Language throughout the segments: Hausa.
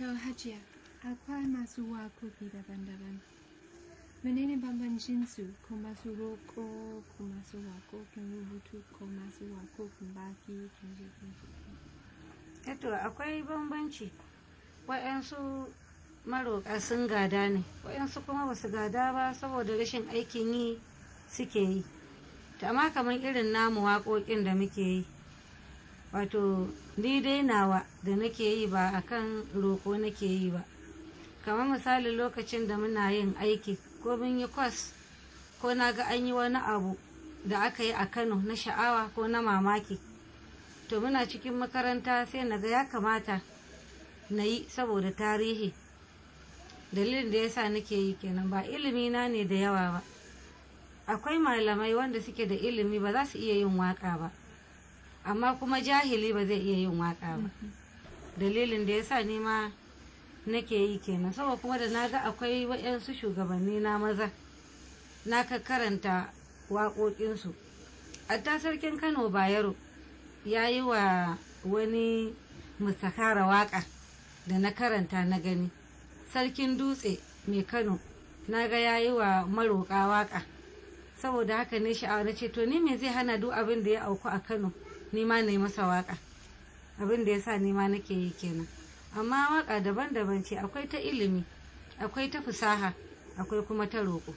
To Hajiya, akwai masu waƙoƙi daban-daban. Menene bambancin su ko masu roƙo ko masu waƙoƙin rubutu ko masu waƙoƙin baki kin je kin je. Eto akwai bambanci waɗansu maroƙa sun gada ne waɗansu kuma ba su gada ba saboda rashin aikin yi suke yi to amma kamar irin namu waƙoƙin da muke yi wato ni dai nawa da nake yi ba akan roƙo nake yi ba kamar misali lokacin da muna yin aiki ko mun yi kwas ko na ga an yi wani abu da aka yi a kano na sha'awa ko na mamaki to muna cikin makaranta sai na ga ya kamata na yi saboda tarihi dalilin da yasa nake yi kenan ba ilimi na ne da yawa ba akwai malamai wanda suke da ilimi ba za su iya yin waka ba amma kuma jahili ba zai iya yin waka ba dalilin da yasa ni ma nake yi kenan saboda kuma da na ga akwai waɗansu shugabanni na maza na ka karanta waƙoƙinsu ta sarkin kano bayero ya yi wa wani mustakara waƙa da na karanta na gani sarkin dutse mai kano na ga ya yi wa maroƙa waƙa saboda haka ne sha'awa na ce to ni me zai hana duk abin da ya auku a kano ni ma na yi masa waƙa abin da ya sa ni ma nake yi kenan amma waƙa daban-daban ce akwai ta ilimi akwai ta fasaha akwai kuma ta roƙo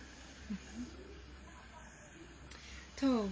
To,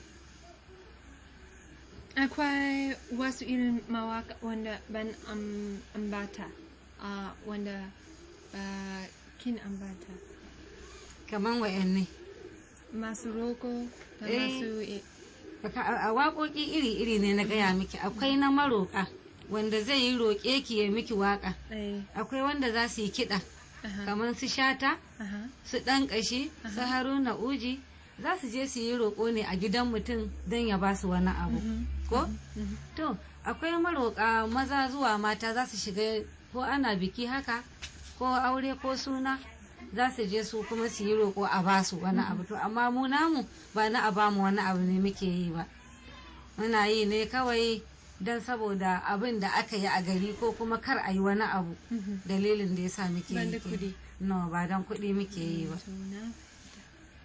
akwai wasu irin mawaka wanda ban am, ambata, uh, wanda ba kin ambata. kaman wayanne Masu roko da Eh. masu i- Baka- a a waƙoƙi iri-iri ne na gaya miki akwai na maroƙa wanda zai yi roƙe ki ya miki waƙa eh, akwai wanda za su yi kiɗa aha, kamar su shata aha, su ɗan ƙashi su haruna uji za su je su yi roƙo ne a gidan mutum don ya ba su wani abu mhm, ko mhm. to akwai maroƙa maza zuwa mata za su shiga ko ana biki haka ko aure ko suna za su je su kuma su yi roƙo a ba su wani abu to amma mu namu ba na a bamu wani abu ne muke yi ba muna yi ne kawai don saboda abin da aka yi a gari ko kuma kar a yi wani abu Mhm. dalilin da ya sa muke Ban yi da kenan. kuɗi. no ba don kuɗi muke yi ba To, na fahimta.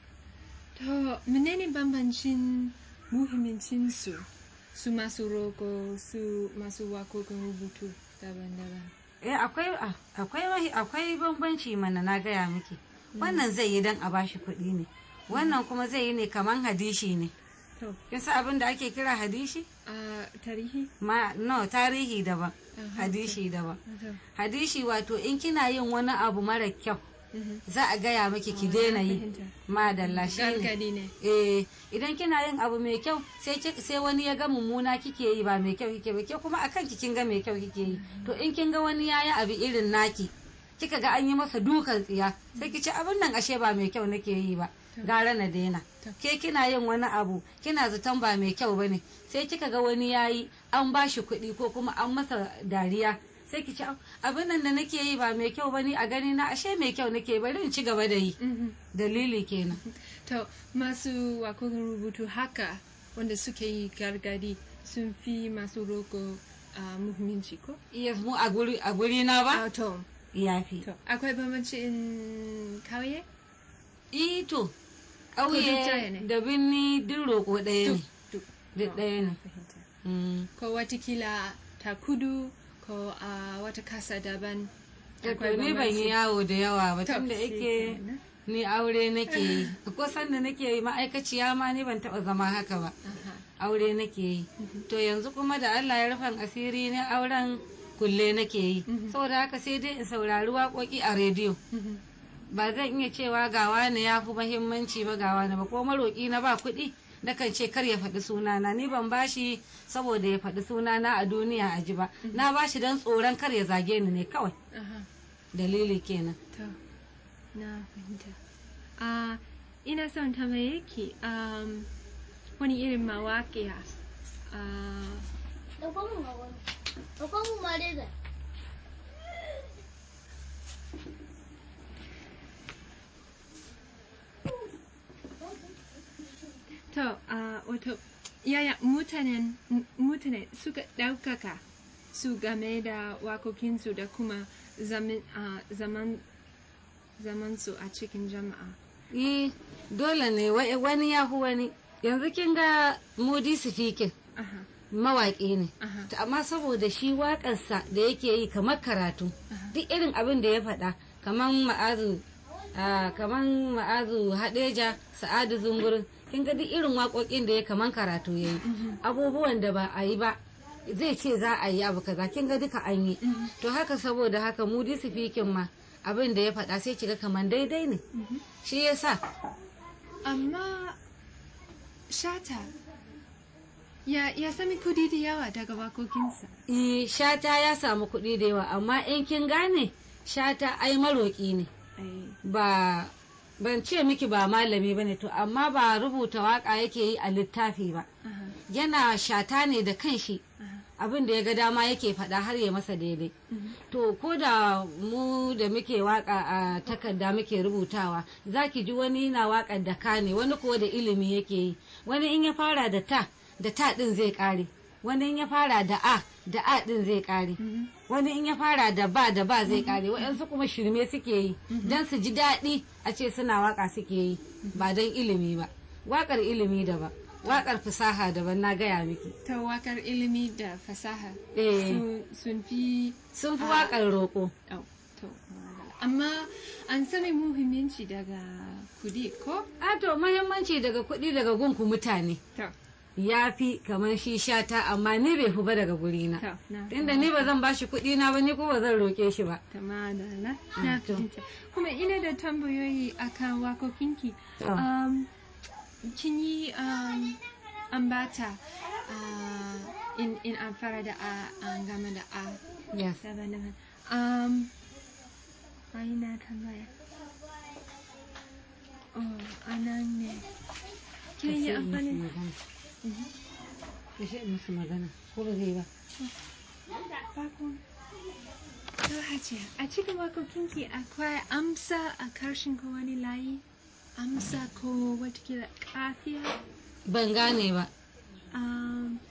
To, menene bambancin muhimmancin su, su masu roko, su masu waƙoƙin rubutu daban-daban? eh akwai ah, akwai mahi- akwai bambanci mana na gaya miki wannan zai yi don a bashi kuɗi ne wannan kuma zai yi ne kaman hadishi ne To, kin san abin da ake kira hadishi a tarihi? ma no tarihi daban Aha, hadishi daban To, hadishi wato in kina yin wani abu mara kyau mhm. za a gaya miki ki daina yi fahimta. madalla shi ne Gargadi ne. eh idan kina yin abu mai kyau sai ki- sai wani ya ga mummuna kike yi ba mai kyau kike ba ke kuma akan ki kin ga mai kyau kike yi to in kin ga wani yayi abu irin naki kika ga an yi masa dukan tsiya sai ki ce abin nan ashe ba mai kyau nake yi ba gara na daina To. ke kina yin wani abu kina zaton ba mai kyau bane sai kika ga wani yayi an bashi kuɗi ko kuma an masa dariya sai ki ce "Au, abin nan da nake yi ba mai kyau bane a gani na ashe mai kyau nake bari in ci gaba da yi Mhm. dalili kenan To, masu waƙoƙin rubutu haka wanda suke yi gargadi sun fi masu roko a muhimmanci ko? iya mu a guri a guri na ba A to, yafi to, akwai bambanci in kauye? ito Ko duk ɗaya ƙauye ne? da binni duk roƙo ɗaya ne Duk. duk ɗaya ne Fahimta. Mm. Ko watakila ta kudu ko a wata kasa daban. to Akwai ni ban yi bambanci. yawo da yawa ba To, tunda shi yake kenan. ni aure nake yi ko sanda nake yi ma'aikaciya ma ni ban taɓa zama haka ba Aha. aure nake yi to yanzu kuma da Allah ya rufan asiri ne auren kulle nake yi Mhm. saboda haka sai dai in saurari waƙoƙi a rediyo Mhm. ba zan iya cewa ga wani ya fi mahimmanci ba ga wani ba ko maroƙi na ba kuɗi nakan ce kar ya faɗi sunana ni ban bashi saboda ya faɗi sunana a duniya a ji ba na bashi don tsoron kar ya zage ni ne kawai Aha. dalili kenan To, na fahimta. Ah, ina son tambaye ki um, wani irin mawaƙiya. Ah, Ɗauko mun ga wani. Ɗauko mun ma dai zai. to, ah, wato, yaya mutanen mutane suka ɗaukaka su game da waƙoƙinsu da kuma zaman ah, zaman zaman su a cikin jama'a yi dole ne wa- wani ya fi wani yanzu kin ga mudi sifikin aha mawaƙi ne aha To amma saboda shi waƙarsa da yake yi kamar karatu duk irin abin da ya faɗa kamar ma'azu ah, kamar ma'azu haɗeja sa'adu zungurin kin ga duk irin waƙoƙin da ya kamar karatu ya yi abubuwan da ba a yi ba zai ce za a yi abu kaza kin ga duka an yi to haka saboda haka mudi sifikin ma abin da ya faɗa sai kiga kamar daidai ne shi yasa amma shata ya ya sami kudi da yawa daga wakokinsa Eh, shata ya samu kuɗi da yawa amma in kin gane shata ai maroƙi ne ai ba ban ce miki ba malami bane to amma ba rubuta waka yake yi a littafi ba aha yana shata ne da kanshi aha abin da ya ga dama yake faɗa har ya masa daidai to ko da mu da muke waka a takarda muke rubutawa za ki ji wani na waƙar da ka ne wani kuwa da ilimi yake yi wani in ya fara da ta da ta ɗin zai ƙare wani in ya fara da a da a ɗin zai ƙare wani in ya fara da ba da ba zai ƙare waɗansu kuma shirme suke yi don su ji daɗi a ce suna waka suke yi ba don ilimi ba waƙar ilimi daban waƙar fasaha daban na gaya miki ta wakar ilimi da fasaha Eh. sun- sun fi sun fi waƙar roƙo oh, to madalla. amma an sami muhimmanci daga kudi ko a to mahimmanci daga kuɗi daga gunku mutane to ya fi kamar shi shata amma ni bai fi ba daga gurina to na tunda ni ba zan bashi kuɗi na ba ni ko ba zan roƙe shi ba ta madalla na to. fahimta kuma ina da tambayoyi akan wakokinki To. um, kin yi um, ambata uh, in, in an fara da a an gama da a yes daban-daban um, ai na tambaya oh anan ne kin yi amfani Kashe musu magana ko ba zai ba Bakon. To Hajiya, a cikin wakokinki akwai amsa a karshen ko wani layi? Amsa ko watakila kafiya? ban gane ba Um,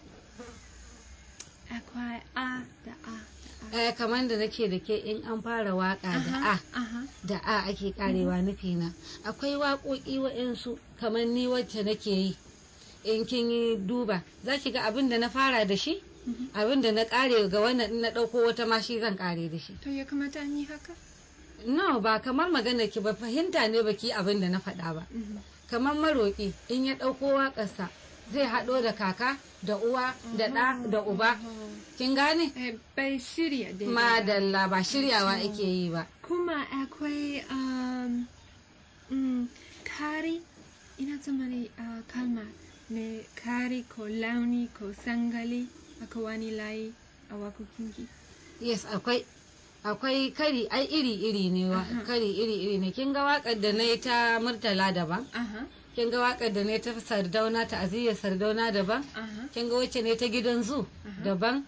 akwai a da a da eh, kamar da nake da ke in an fara waka a. da a Aha. da a ake karewa nufina akwai waƙoƙi waɗansu kamar ni wacce nake yi in kin yi duba za ki ga abin da na fara da shi abin da na kare ga wannan in na ɗauko wata ma shi zan kare da shi To ya kamata an yi haka? no ba kamar magana ki ba fahimta ne baki abin da na faɗa ba kamar maroƙi in ya ɗauko waƙarsa zai haɗo da kaka da uwa da ɗa da uba kin gane Eh, bai shirya daidai ba. madalla ba shiryawa ake yi ba Kuma akwai um, mm, kari, ina tsammani uh, kalma ne kari ko launi ko sangali akwai wani layi a wakokinki. yes akwai akwai kari ai iri iri ne wa kari iri iri ne kin ga waƙar da na yi ta murtala daban Aha, kin ga waƙar da na yi ta sardauna ta aziyar sardauna daban aha, kin ga wacce ne ta gidan zu daban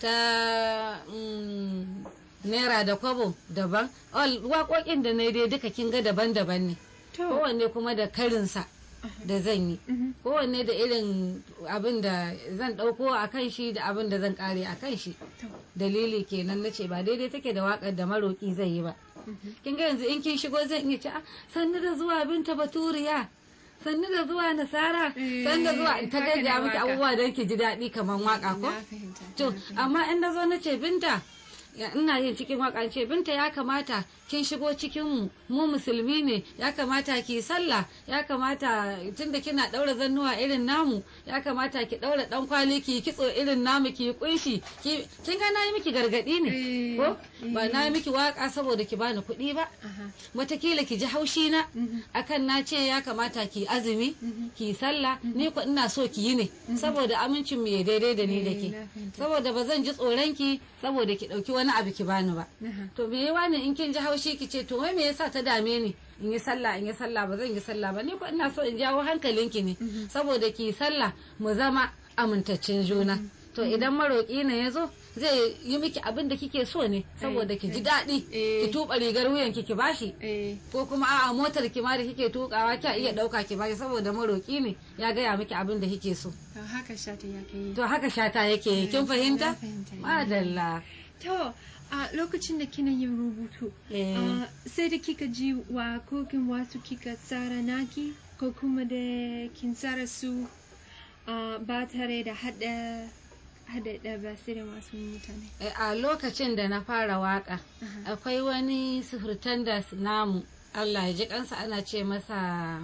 ta mm, naira da kwabo daban all waƙoƙin da na yi dai duka kin ga daban-daban ne To, kowanne kuma da karinsa da zan yi mhm, kowanne da irin abin da zan ɗauko a kan shi da abin da zan ƙare a kan shi to, dalili kenan na ce ba daidai take da waƙar da maroƙi zai yi ba kin ga yanzu in kin shigo zan iya ce ah sannu da zuwa binta baturiya sannu da zuwa nasara Eh, sannu da zuwa ta haka ne gaggaya miki waka. abubuwa don ki ji daɗi kamar waƙa ko na fahimta. to na fahimta. amma in na zo na ce binta ya- ina yin cikin waka ce binta ya kamata kin shigo cikin mu mu musulmi ne ya kamata ki sallah ya kamata tunda kina daura zannuwa irin namu ya kamata ki daura dan kwali ki kitso irin namu ki kunshi ki kin ga nayi miki gargadi ne Eh, ko ba nayi miki waka saboda ki bani kuɗi ba Aha, watakila ki ji haushi na mhm, akan na ce ya kamata ki azumi ki sallah ni ko ina so ki yi ne saboda amincin mu ya daidai da ni da Eh, ke na fahimta. saboda ba zan ji tsoron ki saboda ki dauki wani abu ki bani ba aha. to me yawa ne in kin ji haushi ki ce to wai me yasa ta dame ni in yi sallah in yi sallah ba zan yi sallah ba ni ko ina so in jawo hankalinki ne saboda ki yi sallah mu zama amintaccen juna to idan maroƙi ne ya zo zai yi miki abin da kike so ne saboda ki ji daɗi Eh. ki tuɓa rigar wuyanki ki bashi Eh, ko kuma a'a motar ki ma da kike tukawa kya iya dauka ki bashi saboda maroki ne ya gaya miki abin da kike so to haka shata ya kai. to haka shata yake yi kin fahimta Na fahimta. madalla to a lokacin da kina yin rubutu Eh. ah, sai da kika ji wakokin wasu kika tsara naki ko kuma da kin tsara su ah, ba tare da hada hada da basirin wasu mutane Eh, a lokacin da na fara waka akwai wani sufurtandas namu allah ya ji kansa ana ce masa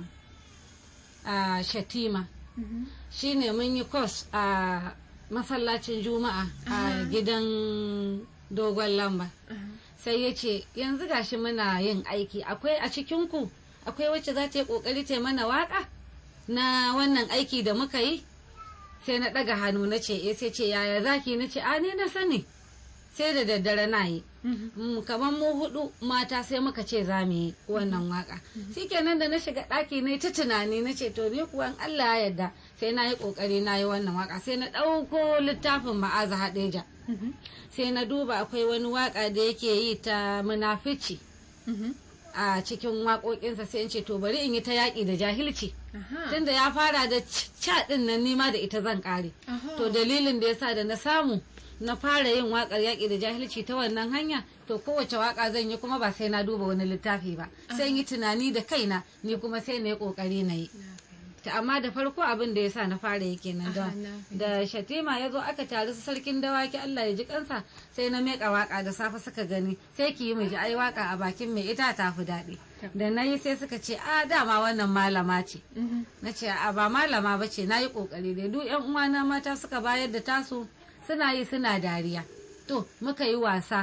a shatima Mhm. shine mun yi kos a masallacin juma'a a gidan dogon lamba Aha. sai ya ce yanzu gashi muna yin aiki akwai a cikinku akwai wacce za ta yi kokari ta yi mana waka na wannan aiki da muka yi sai na ɗaga hannu na ce eh sai ce yaya zaki na ce a ne na sani sai da daddare na yi Mhm. Mm, kamar mu hudu mata sai muka ce za mu yi wannan waka shikenan da na shiga ɗaki na ta tunani na ce to ni kuwa in Allah ya yarda sai na yi ƙoƙari na yi wannan waka sai na ɗauko littafin ma'aza haɗeja Mhm. sai na duba akwai wani waka da yake yi ta munafici Mhm. a cikin waƙoƙinsa sai in ce to bari in yi ta yaƙi da jahilci Aha. tunda ya fara da ca ɗin nan nima da ita zan ƙare Aha. to dalilin da yasa da na samu na fara yin waƙar yaƙi da jahilci ta wannan hanya to kowace waƙa zan yi kuma ba sai na duba wani littafi ba sai in yi tunani da kaina ni kuma sai na yi ƙoƙari na yi Na fahimta. ta amma da farko abin da yasa na fara yi kenan da Aha, na fahimta. da shatima ya zo aka taru su sarkin dawaki Allah ya ji kansa sai na meka waka da safe suka gani sai ki yi mu ji ai waka a bakin mai ita ta fi daɗi da na yi sai suka ce a dama wannan malama ce Mhm. na ce a ba malama ba ce na yi ƙoƙari dai duk yan uwana mata suka bayar da tasu suna yi suna dariya to muka yi wasa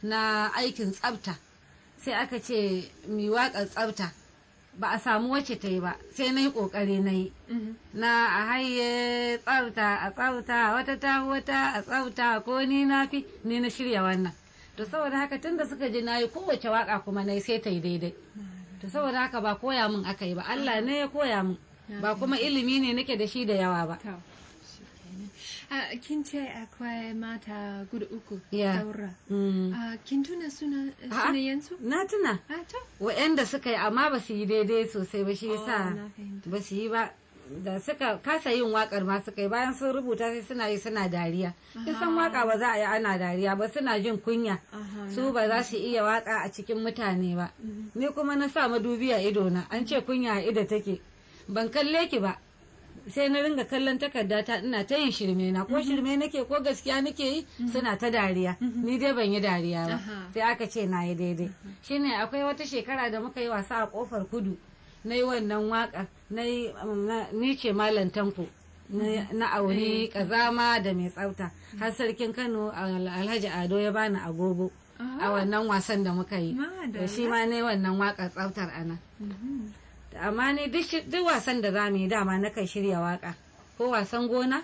na aikin tsafta sai aka ce mi waƙar tsafta ba a samu wacce ta yi ba sai na yi ƙoƙari na yi Mhm. na a haye tsafta a tsafta wata ta wata a tsafta ko ni na fi ni na shirya wannan to saboda haka tunda suka ji na yi kowace waka kuma na yi sai ta yi daidai to saboda haka ba koya min aka yi ba Allah ne ya koya min ba kuma ilimi ne nake da shi da yawa ba To, shikenan. Ah, kin ce akwai mata guda uku Ya. saura. Mm. Ah, kin tuna suna A'a. sunayensu? na tuna Ah, to. wa'anda suka yi amma ba su yi daidai sosai ba shi Oh, yasa na fahimta. ba su yi ba da suka kasa yin wakar ma suka yi bayan sun rubuta sai suna yi suna dariya kin san waka ba za a yi ana dariya ba suna jin kunya Aha, su ba za su iya waka a cikin mutane ba ni kuma na sa madubi a ido na an ce kunya a ido take ban kalle ki ba sai na ringa kallon takarda ta ina ta yin shirme na ko shirme nake ko gaskiya nake yi suna ta dariya ni dai ban yi dariya ba Aha. sai aka ce na yi daidai shine akwai wata shekara da muka yi wasa a kofar kudu na yi wannan waka na yi um, na- ni ce malam tanko na na auri kazama da mai tsafta har sarkin kano Al- alhaji ado ya bani agogo a wannan wasan da muka yi Madalla. da shi ma ne wannan waka tsaftar ana Mhm. amma ni duk shi- duk wasan da za mu yi dama na kan shirya waka ko wasan gona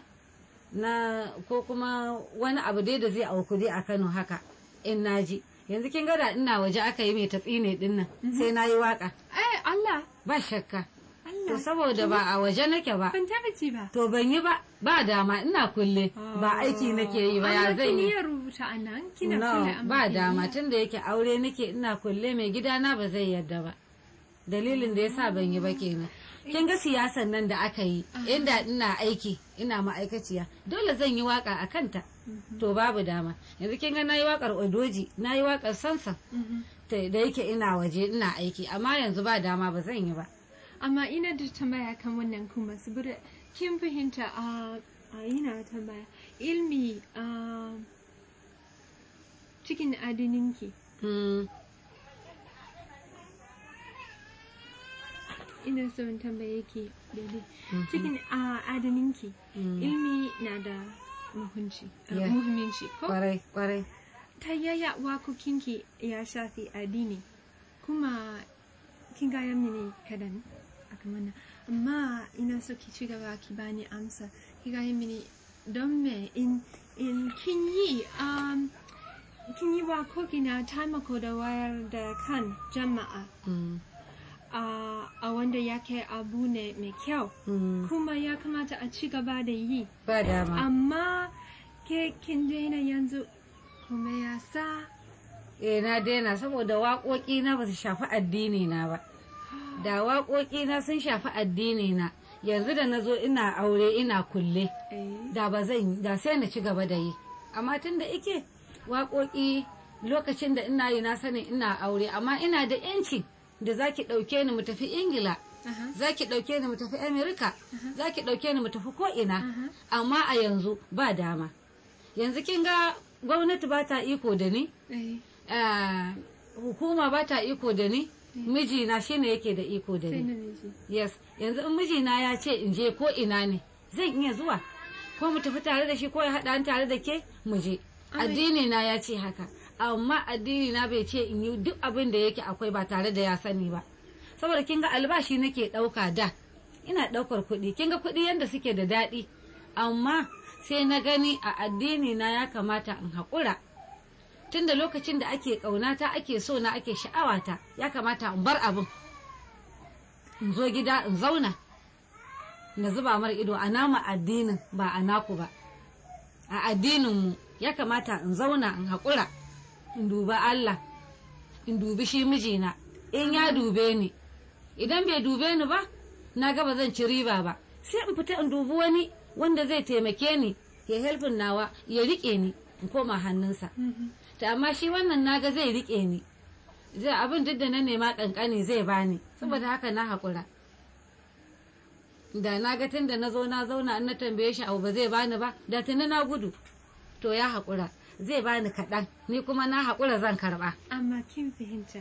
na ko kuma wani abu dai da zai auku dai a kano haka in naji yanzu kin ga da ina waje aka yi mai tatsine din nan sai na yi waka Eh, Allah, ba shakka to Allah. saboda ba a waje nake ba Ban taba ji ba. to ban yi ba ba dama ina kulle ba aiki nake yi ba ya Amma zan kin yi iya rubuta a nan, kina no kula amma ba kin dama iya. tun da yake aure nake ina kulle mai gidana ba zai yarda ba dalilin da yasa ban yi ba kenan kin ga siyasan nan da aka yi inda ina aiki ina ma'aikaciya dole zan yi waka a kanta to babu dama yanzu kin ga nayi wakar odoji nayi wakar sansan Mhm. ta- da yake ina waje ina aiki amma yanzu ba dama ba zan yi ba Amma ina da tambaya kan wannan kuma saboda kin fahimta a a ina tambaya ilmi a cikin adininki Mm, ina so in tambaye ki daidai cikin a adininki Mm. ilmi na da muhimmanci uh, Yeah. muhimmanci ko kwarai kwarai ta yaya wakokinki ya shafi addini kuma kin gaya mini kadan akan wannan amma ina so ki ci gaba ki bani amsa ki gaya mini don me in in kin yi um, kin yi wakoki na taimako da wayar da kan jama'a Mm, a a wanda yake abu ne mai kyau mm, kuma ya kamata a ci gaba da yi ba dama amma ke kin daina yanzu kuma ya sa eh na daina saboda waƙoƙi na ba su shafi addini na ba da waƙoƙi na sun shafi addini na yanzu da na zo ina aure ina kulle eh, da ba zan da sai na ci gaba da yi amma tun da ike waƙoƙi lokacin da ina yi na sani ina aure amma ina da yanci da za ki ɗauke ni mu tafi ingila Aha. za ki ɗauke ni mu tafi amerika za ki ɗauke ni mu tafi ko'ina amma a yanzu ba dama yanzu kin ga gwamnati ba ta iko da ni Eh, ah, hukuma ba ta iko da ni mijina shine yake da iko da sai ni namiji. yes yanzu in mijina ya ce in je ko ina ne zan iya zuwa ko mu tafi tare da shi ko ya haɗa ni tare da ke mu je Ai. addini na ya ce haka amma addini na bai ce in yi duk abin da yake akwai ba tare da ya sani ba saboda kin ga albashi nake ɗauka da ina ɗaukar kuɗi kin ga kuɗi yadda suke da daɗi amma sai na gani a addini na ya kamata in haƙura tunda lokacin da ake ƙaunata ake so na ake sha'awata ya kamata in bar abin in zo gida in zauna na zuba mara ido a nama addinin ba a naku ba a addininmu ya kamata in zauna in haƙura in duba Allah in dubi shi mijina in ya dube ni idan bai dube ni ba na ga ba zan ci riba ba sai in fita in dubi wani wanda zai taimake ni ya helfin nawa ya riƙe ni in koma hannunsa Mhm. ta amma shi wannan naga zai riƙe ni zai abin duk da na nema kankani zai bani saboda haka na haƙura da na ga tun da na zo na zauna in na tambaye shi abu ba zai bani ba da tuni na gudu to ya haƙura zai bani kaɗan ni kuma na haƙura zan karɓa Amma kin fahimta.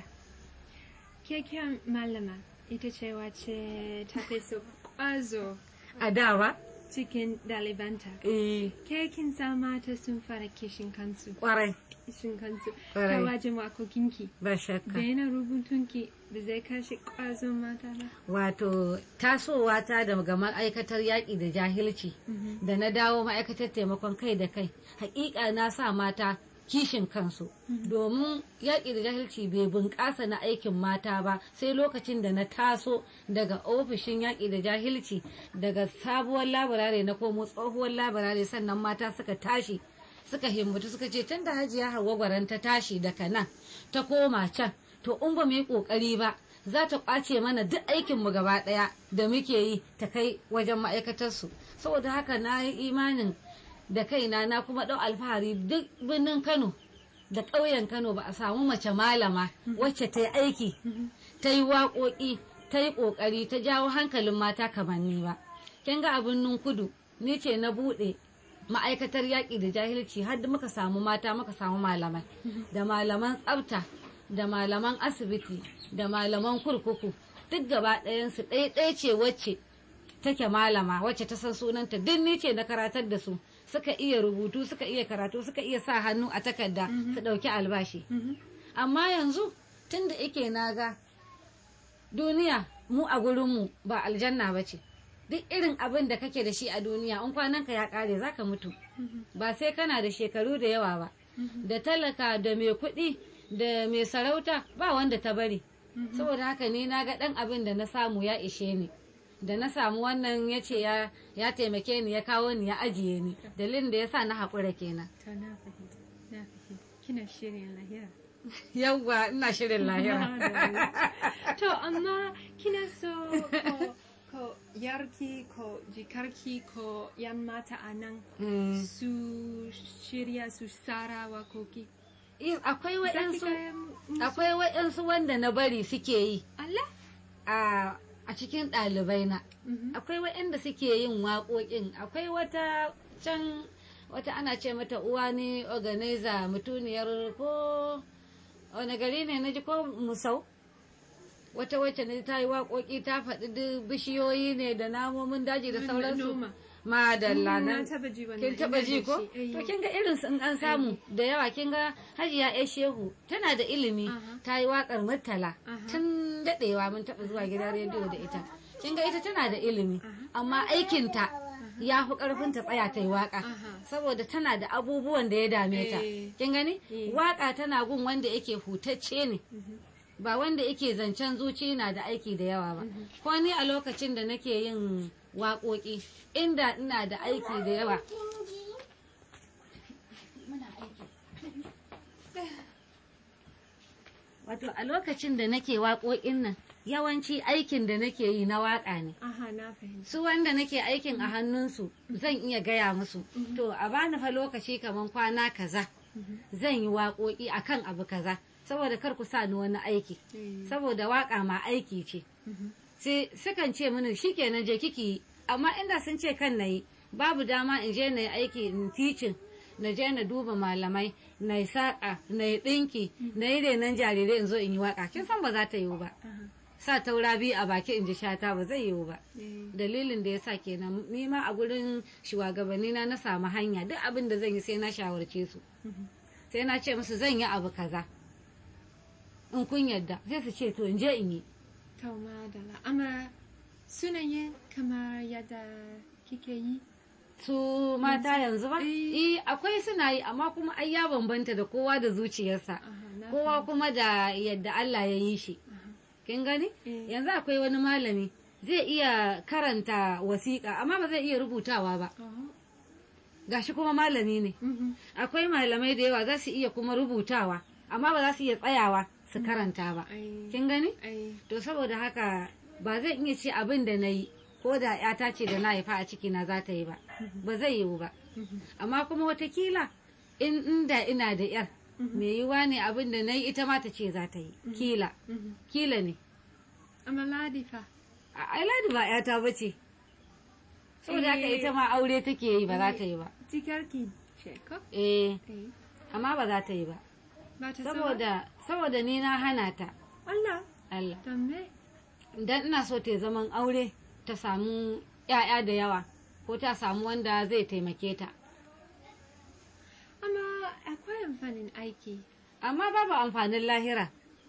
Keken malama ita ce wace ta fi so ƙwazo a dawa cikin ɗalibanta. eh Ke kin sa mata sun fara kishin kansu. kwarai Kishin kansu. Ƙwarai. Ta wajen wakokinki. ba shakka Daina rubutunki ba zai kashe ƙwazon mata ba. wato tasowa ta daga ma'aikatar yaƙi da jahilci da na dawo ma'aikatar taimakon kai da kai hakika na sa mata kishin kansu domin yaƙi da jahilci bai bunƙasa na aikin mata ba sai lokacin da na taso daga ofishin yaƙi da jahilci daga sabuwar labarare na komo tsohuwar labarare sannan mata suka tashi suka himmatu suka ce tun da hajiya hawa gwaran ta tashi daga nan ta koma can to in ba mu yi ƙoƙari ba za ta ƙwace mana duk aikinmu gaba ɗaya da muke yi ta kai wajen ma'aikatarsu saboda haka na yi imanin da kaina na kuma ɗau alfahari duk birnin kano da ƙauyen kano ba a samu mace malama wacce ta yi aiki ta yi waƙoƙi ta yi ƙoƙari ta jawo hankalin mata kamar ni ba kin ga abin nun kudu ni ce na buɗe ma'aikatar yaƙi da jahilci har da muka samu mata muka samu malamai da malaman tsafta da malaman asibiti da malaman kurkuku duk gaba ɗayansu ɗaya ce wacce take malama wacce ta san sunanta duk ni ce na karatar da su suka iya rubutu suka iya karatu suka iya sa hannu a takarda su ɗauki albashi amma yanzu tun da ike na ga duniya mu a gurinmu ba aljanna ba ce duk irin abin da kake da shi a duniya in kwananka ya ƙare za ka mutu ba sai kana da shekaru da yawa ba da talaka da mai kuɗi da mai sarauta ba wanda ta bari saboda haka ni na ga ɗan abin da na samu ya ishe ni da na samu wannan ya ce ya taimake ni ya kawo ni ya ajiye ni dalilin da ya sa na haƙura kenan To na fahimta. Na fahimta. Kina shirin lahira. yawwa ina shirin lahira to amma kina so ko ko yarki ko jikarki ko yan mata a nan Mm. su shirya su sara wakoki Eh, akwai waɗansu Zaki gaya mu- akwai waɗansu wanda na bari suke yi Allah a a cikin ɗalibai na Mhm. akwai waɗanda suke yin waƙoƙin akwai wata can wata ana ce mata uwa ne organizer mutuniyar ko wani gari ne na ji ko musau wata wacce ne ta yi waƙoƙi ta faɗi duk bishiyoyi ne da namomin daji da Noma. sauransu madalla Mm, nan na taba ji wannan, kin taba ina ji da ko shi, eh. to kin ga irin su in an samu da yawa kin ga hajiya ya shehu tana da ilimi Aha. ta yi waƙar murtala Aha. tun daɗewa mun taɓa zuwa gidan rediyo da ita kin ga ita tana da ilimi amma aikinta ya fi ƙarfin ta tsaya ta yi waƙa Aha. saboda tana da abubuwan da ya dame ta Eh. kin gani Eh. waƙa tana gun wanda yake hutacce ne ba wanda yake zancen zuci na da aiki da yawa ba ko ni a lokacin da nake yin waƙoƙi inda ina da aiki da yawa wato a lokacin da nake waƙoƙin nan yawanci aikin da nake yi na waƙa ne aha na fahimta su wanda nake aikin a hannunsu zan iya gaya musu to a bani fa lokaci kaman kwana kaza zan yi waƙoƙi akan abu kaza saboda kar ku sa ni wani aiki Eh. saboda waƙa ma aiki ce Mhm. sai sukan ce mini shikenan je kiki yi amma inda sun ce kan na yi babu dama in je na yi aiki in ticin na je na duba malamai na yi saƙa na yi ɗinki na yi renon jarirai in zo in yi waƙa kin san ba za ta yiwu ba Aha. sa taura biyu a baki in ji shata ba zai yiwu ba Eh. dalilin da ya sa kenan ni ma a gurin shugabanni na na samu hanya duk abin da zan yi sai na shawarce su Mhm. sai na ce musu zan yi abu kaza in kun yadda sai su ce to in je in yi To madala. Amma sunayen kamar yadda kike yi? su mata yanzu ba Eh. eh akwai suna yi amma kuma ai ya bambanta da kowa da zuciyarsa Aha, na kowa kuma da yadda Allah ya yi shi kin gani Eh. yanzu akwai wani malami zai iya karanta wasiƙa amma ba zai iya rubutawa ba Oh. gashi kuma malami ne Mhm. akwai malamai da yawa za su iya kuma rubutawa amma ba za su iya tsayawa su karanta ba Ai. kin gani Ai. to saboda haka ba zan iya ce abin da na yi ko da yata ce da na haifa a ciki na za ta yi ba ba zai yiwu ba Mhm. amma kuma watakila in inda ina da yar me yiwa ne abin da na yi ita ma ta ce za ta yi kila Mhm. kila ne Amma Ladi fa. a ai ladi ba yata ba ce saboda haka Eh. ita ma aure take yi ba za ta yi ba Jikarki ce ko? eh Eh. amma ba za ta yi ba Ba ta so ba? saboda saboda ni na hana ta Allah. Allah Don me? dan ina so ta yi zaman aure ta samu ‘ya'ya da yawa ko ta samu wanda zai taimake ta Amma akwai amfanin aiki. amma babu amfanin lahira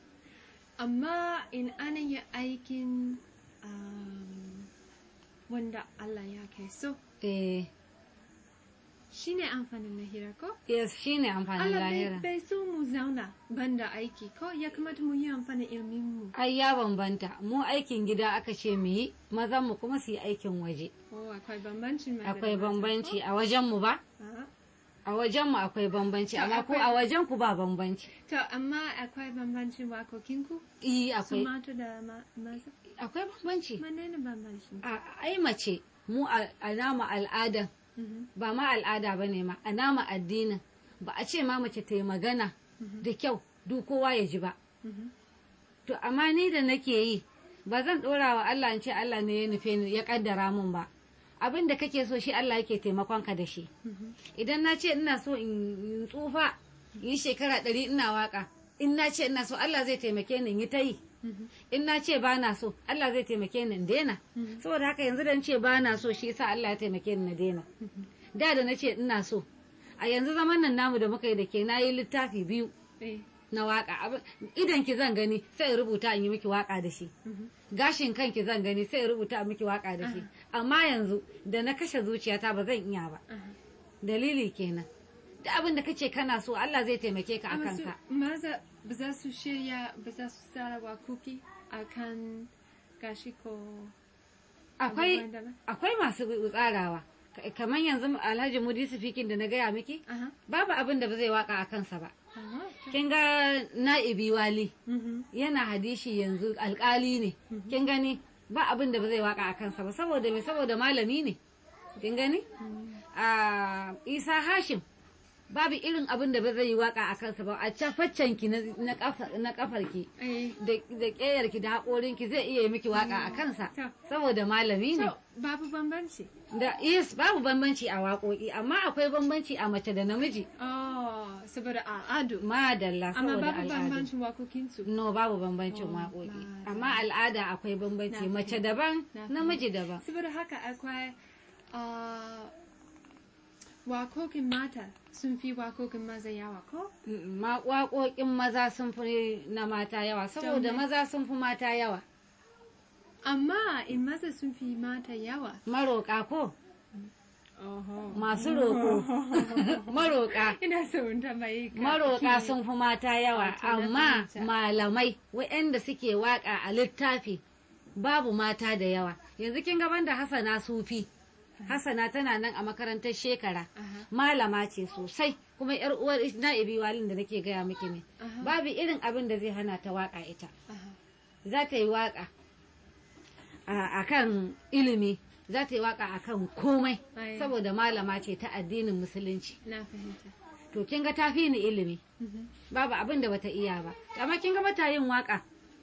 Amma in ana yi aikin um, wanda Allah ya kai so, eh shi ne amfanin lahira ko? yes shine amfanin Allah bai lahira bai so mu zauna banda aiki ko ya kamata mu yi amfanin ilmin mu. ai ya bambanta mu aikin gida aka ce mu yi mazan mu kuma su yi aikin waje Oh, akwai bambancin maza da akwai mata, bambanci ko? a wajen mu ba A'a. a wajen mu akwai bambanci To, amma ku akwai- a wajen ku ba bambanci To, amma akwai bambancin wakokinku? eh Su akwai mata da ma- maza? akwai bambanci Menene bambancin? a ai mace mu a a nama al'adan Mhm. ba ma al'ada ba ne ma a nama addinin ba a ce ma mace ta yi magana da kyau duk kowa ya ji ba Mhm. to amma ni da nake yi ba zan ɗora wa Allah in ce Allah ne ya nufe ni ya kaddara mun ba abin da kake so shi Allah yake taimakon ka da shi Mhm. idan na ce ina so in in tsufa in yi shekara ɗari ina waka in na ce ina so Allah zai taimake ni in yi ta yi Mhm. in na ce ba na so Allah zai taimake ni in daina Mhm. saboda haka yanzu da ce ba na so shi yasa Allah ya taimake ni na daina da da na ce ina so a yanzu zaman nan namu da muka yi da ke na yi littafi biyu Eh. na waka Abin- idan ki zan gani sai in rubuta in yi miki waka da shi Mhm. gashin kanki zan gani sai in rubuta in miki waka da shi amma yanzu da na kashe zuciyata ba zan iya ba Aha. dalili kenan da abin da kace kana so Allah zai taimake ka Amma akan su ka maza ba za su shirya ba za su tsara wakoki a kan gashi ko akwai abubuwan daban? akwai masu tsarawa Ka- kamar yanzu Alhaji Mudi Sifikin da na gaya miki Aha. babu abin da ba zai waka a kansa ba Aha. kin ga na'ibi wali Mhm. yana hadishi yanzu alkali ne kin gani ba abin da ba zai waka a kansa ba saboda me saboda malami ne kin gani a isa hashim babu irin abin da ba zai yi waka a kansa ba a cafaccen ki na na kafa- na kafarki Eh. da da ƙeyarki da haƙorinki zai iya yi miki waka a kansa To. saboda malami ne To, babu bambanci. da yes babu bambanci a waƙoƙi amma akwai bambanci a mace da namiji Oh, saboda al'adu. madalla Amma saboda babu al'adu bambancin wakokinsu. no babu bambancin Oh, waƙoƙi madalla. amma al'ada akwai bambanci Na mace fahimta. daban Na namiji daban Saboda haka akwai ah, wakokin mata sun fi wakokin maza yawa ko? Mm, ma waƙoƙin maza sun fi na mata yawa saboda Don me? maza sun fi mata yawa Amma in maza sun fi mata yawa. maroƙa ko Oho. masu roƙo maroƙa Ina so in tambayi ka. maroƙa ki- sun fi mata yawa Wato na amma fahimta. malamai waɗanda suke waƙa a littafi babu mata da yawa yanzu kin gaban da hasana sufi hasana tana nan a makarantar shekara Aha. malama ce sosai kuma yar uwar na'ibi walin da nake gaya miki ne Aha. babu irin abin da zai hana ta waƙa ita Aha. za ta yi waƙa a kan ilimi za ta yi waƙa a kan komai Ai. saboda malama ce ta addinin musulunci Na fahimta. to kin ga ta fi ni ilimi Mhm. babu abin da bata iya ba amma kin ga bata yin waka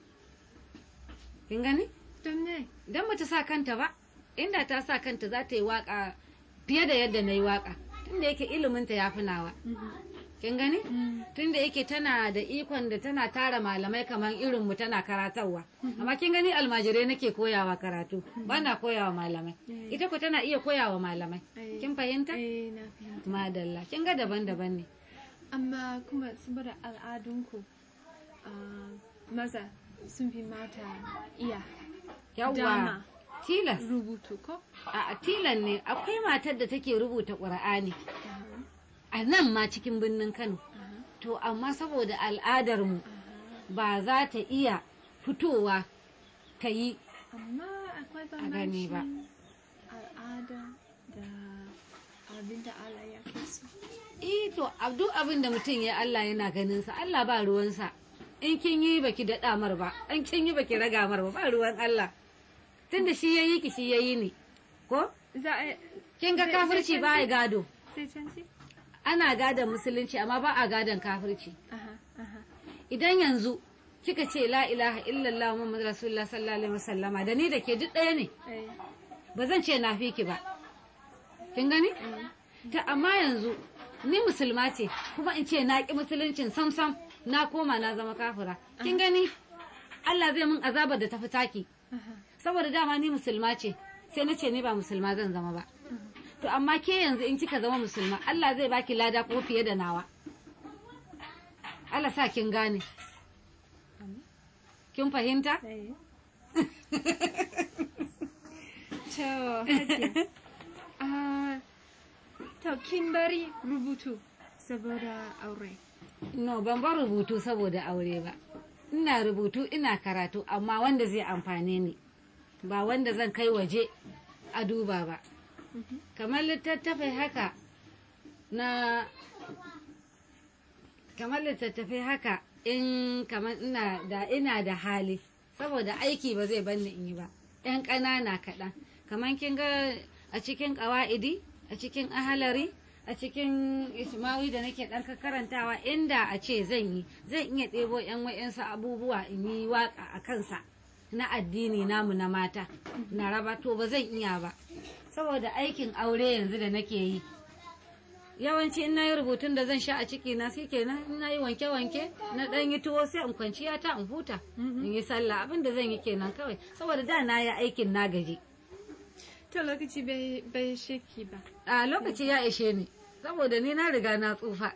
kin gani Don ne? dan bata sa kanta ba inda ta sa kanta za ta yi waka fiye da yadda na yi waka tunda yake iliminta ya fi nawa Mhm. kin gani Mm. tunda yake tana da ikon da tana tara malamai kamar irin mu tana karatarwa amma kin gani almajirai nake koyawa karatu ba na koyawa malamai Mm. ita ko tana iya koyawa malamai Eh. kin fahimta Eh, na fahimta. madalla kin ga daban-daban ne Amma kuma saboda al'adunku ah, maza sun fi mata iya yawwa Dama. tilas rubutu ko? a tilan ne akwai matar da take rubuta ƙur'ani a nan ma cikin birnin kano to amma saboda al'adarmu ba za ta iya fitowa ta yi Amma akwai A gani ba. bambancin al'ada da abin da Allah ya fi so. Eh to ab- duk abin da mutum ya Allah yana ganin sa Allah ba ruwansa in kin yi baki daɗa mar ba in kin yi baki raga mar ba ba ruwan Allah tunda shi yayi ki shi yayi ni ko Za a kin ga Zai- kafirci zai ba canji? ya gado sai canci? ana gadon musulunci amma ba a gadon kafirci Aha, aha. idan yanzu kika ce la ilaha illallah muhammadu rasulullah sallallahu alaihi wasallama da ni da ke duk ɗaya ne Eh, ba zan ce na fi ki ba kin gani ta amma yanzu ni musulma ce kuma in ce na ki musuluncin sam sam na koma na zama kafira kin gani Allah zai min azabar da tafi taki aha. saboda dama ni musulma ce sai na ce ni ba musulma zan zama ba to amma ke yanzu in kika zama musulma Allah zai baki lada ko fiye da nawa Allah sa kin gane kin fahimta Eh. To, Hajiya. Ah, to, kin bari rubutu saboda aure. No, ban bar rubutu saboda aure ba. Ina rubutu ina karatu amma wanda zai amfane ni. Ba wanda zan kai waje a duba ba. Kamar littattafai haka na kamar littattafai haka in kamar ina da ina da hali saboda aiki ba zai banni in yi ba. ‘Yan ƙanana kaɗan. Kamar kin ga a cikin ƙawa'idi, a cikin ahalari, a cikin ismawi da nake ɗan karantawa inda a ce zan yi zan iya ɗebo ‘yan wa'yansu abubuwa in yi waƙa a kansa na addini namu na mata na raba to ba zan iya ba saboda aikin aure yanzu da nake yi yawanci in na yi rubutun da zan sha a ciki na sai kenan in na yi wanke-wanke na ɗan yi tuwo sai in kwanciya ta in huta in yi sallah abin da zan yi kenan kawai saboda da na yi aikin na gaji To, lokaci bai, bai sheki ba. a lokaci ya ishe ni saboda ni na riga na tsufa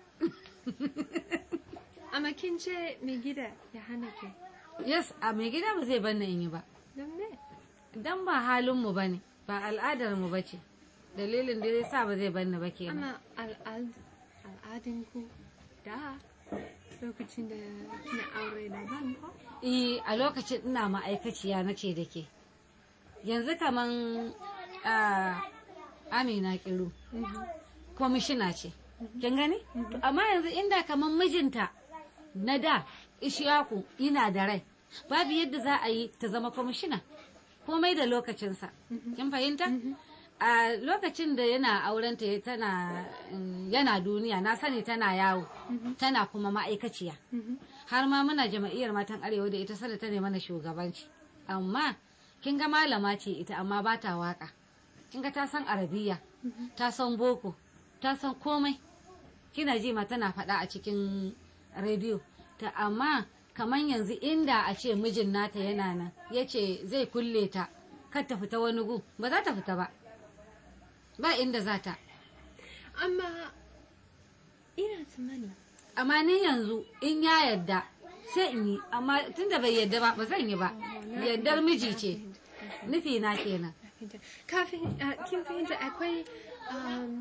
Amma kin ce mai gida ya hana ke. yes a mai gida ba zai banna in yi ba Don ne? dan ba halinmu ba ne ba al'adarmu ba ce dalilin da ya sa ba zai banna ba kenan Amma al'ad, al'adinku da lokacin da kina aure daban ko? Eh, a lokacin ina ma'aikaciya na ce da ke yanzu kaman ah, amina kiru kwamishina ce kin gani To, amma yanzu inda kaman mijinta na da ishiyaku ina da rai babu yadda za a yi ta zama kwamishina komai da lokacinsa kin fahimta a lokacin da yana aurenta ya- tana mm, yana duniya na sani tana yawo tana kuma ma'aikaciya har ma muna jama'iyyar matan arewa da ita sada ta ne mana shugabanci amma kin ga malama ce ita amma ba ta waka kin ga ta san arabiya ta san boko ta san komai kina ji ma tana faɗa a cikin rediyo ta amma kamar yanzu inda a ce mijin nata yana nan ya ce zai kulle ta kar ta fita wani gu ba za ta fita ba ba inda za ta Amma ina tsammani amma ni yanzu in ya yadda sai in yi amma tunda bai yadda ba ba zan yi ba yaddar miji ce nufi na kenan fahimta. Kafin, ah, kin fahimta akwai um,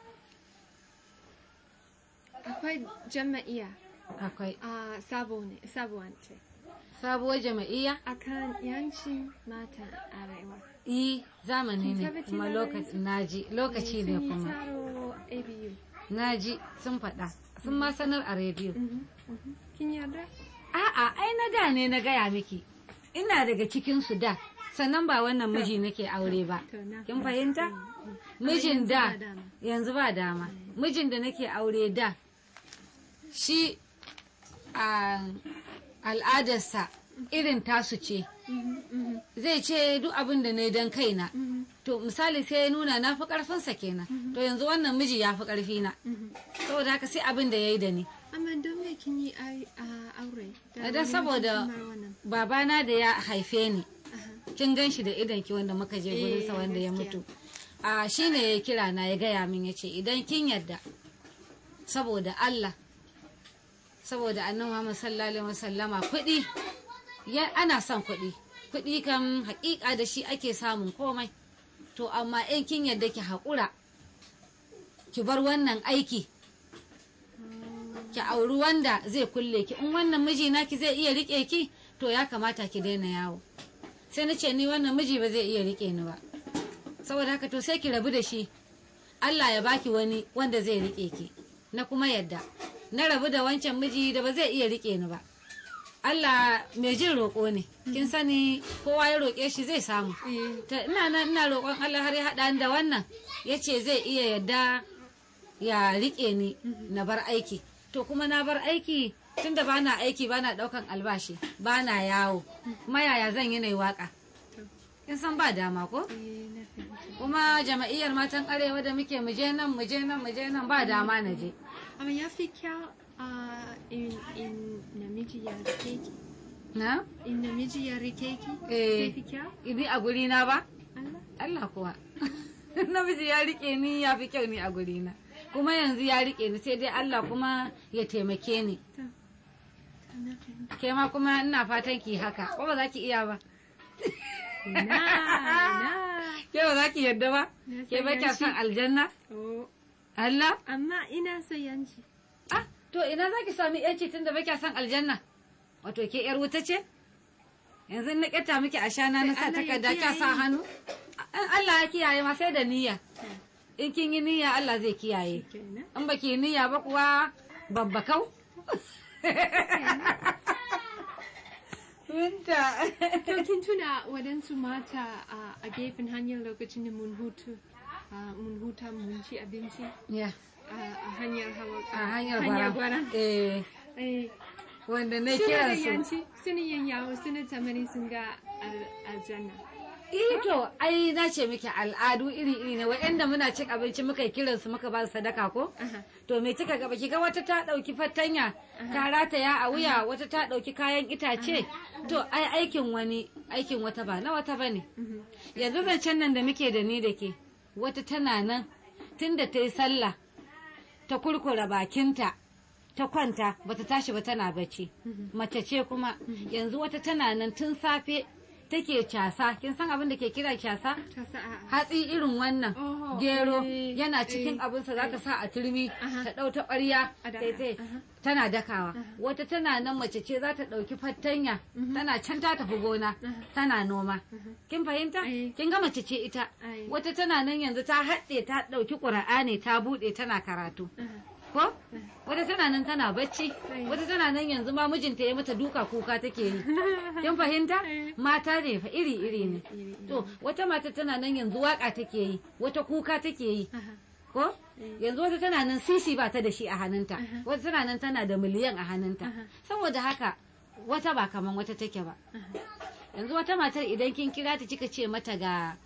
akwai jama'iya akwai a sabo ne, sabuwan ce. sabuwar jama'iyya Akan yancin mata arewa. i zamani ne Kin kuma tabbacin lokaci naji lokaci ne Sun yi kuma taro ABU. naji sun faɗa sun ma sanar a rediyo Mhm, mhm. Kin yarda? a'a ai na da ne na gaya miki ina daga cikin su da sannan ba wannan miji nake aure ba To, na kin fahimta mijin da yanzu ba dama mijin da nake aure da shi a al'adarsa irin tasu ce Mhm, mhm, zai ce duk abin da ne don kaina mhm, to misali sai ya nuna na fi karfinsa kenan to yanzu wannan miji ya fi karfi na mhm. saboda haka sai abin da ya yi da ni Amma don me kin yi ai- a aure? Da da wani saboda kamar wannan. babana da ya haife ni Aha. kin gan shi da idan ki wanda muka je gurinsa Eh, wanda ya gaskiya. mutu a shi ne ya kira na ya gaya min ya ce idan kin yarda saboda Allah saboda annabi Muhammad sallallahu alaihi wasallama kuɗi ya ana son kuɗi kuɗi kan haƙiƙa da shi ake samun komai to amma in kin yarda ki haƙura ki bar wannan aiki ki auri wanda zai kulle ki in wannan miji naki zai iya rike ki to ya kamata ki daina yawo sai na ce ni wannan miji ba zai iya rike ni ba saboda haka to sai ki rabu da shi Allah ya baki wani wanda zai rike ki na kuma yadda na rabu da wancan miji da ba zai iya rike ni ba Allah mai jin roƙo ne kin sani kowa ya roƙe shi zai samu Eh, ta ina nan ina roƙon Allah har ya haɗa ni da wannan ya ce zai iya yadda ya riƙe ni na bar aiki to kuma na bar aiki tunda ba na aiki ba na ɗaukan albashi ba na yawo kuma yaya zan yi na yi waƙa in san ba dama ko eh, na fahimta. kuma jama'iyyar matan arewa da muke muje nan muje nan muje nan ba dama na je Amma ya fi kyau a in, in namiji ya rike ki. na In namiji ya rike ki, Eh. zai fi kyau? ibi a guri na ba Allah? Allah kuwa namiji ya rike ni ya fi kyau ni a guri na kuma yanzu ya rike ni sai dai Allah kuma ya taimake ni To, to na fahimta. ke ma kuma ina fatan ki haka ko ba za ki iya ba Na, na. ke ba za ki yarda ba Na ke ba kya san son aljanna Oh, Allah amma ina so yanci. ah to ina za ki sami yanci tunda ba kya son aljanna wato ke yar wuta ce yanzu in na ƙeta miki a shana na sa Allah ya takarda kya sa kiyaye. hannu in Allah ya kiyaye ma sai da niyya in kin yi niyya Allah zai kiyaye Kenan. in baki yi niyya ba kuwa babbakau Winta. To kin tuna waɗansu mata a- a gefen hanyar lokacin da mun hutu, a, mun huta mun ci abinci Ya, a a hanyar hawa a hanyar gwara. gwara. Eh, Eh, wanda na Suna da kiran su. yanci, suna yin yawo, suna tamani sun ga al- aljanna. Eh to, ai na ce miki al'adu iri-iri ne, waɗanda muna cin abinci muka yi kiran su muka ba su sadaka ko? Aha. To me kika ga baki ga wata ta ɗauki fatanya, ta rataya a wuya, wata ta ɗauki kayan itace. To ai aikin wani, aikin wata ba na wata bane. Mhm. yanzu zancen nan da muke da ni da ke wata tana nan tun da ta yi sallah ta kurkura bakinta ta kwanta bata tashi ba tana bacci mace ce kuma yanzu wata tana nan tun safe take casa kin san abin da ke kira casa Ta sa a- hatsi irin wannan Oho, gero eh, yana cikin eh, abinsa za ta sa a turmi Aha. ta ɗau ta ƙwarya A daka, taitai aha. tana dakawa wata tana nan mace ce za ta ɗauki fattanya tana can ta tafi gona tana noma kin fahimta Eh. kin ga mace ce ita Ai. wata tana nan yanzu ta haɗe ta ɗauki ƙura'ani ta buɗe tana karatu Aha. ko wata tana nan tana bacci Ai. wata tana nan yanzu ma mijinta ya mata duka kuka take yi kin fahimta Eh. mata ne fa iri iri ne Iri-iri. to wata mata tana nan yanzu waka take yi wata kuka take yi Aha. ko yanzu wata tana nan sisi ba ta da shi a hannunta Aha. wata tana nan tana da miliyan a hannunta Aha. saboda haka wata ba kaman wata take ba yanzu wata matar idan kin kira ta kika ce mata ga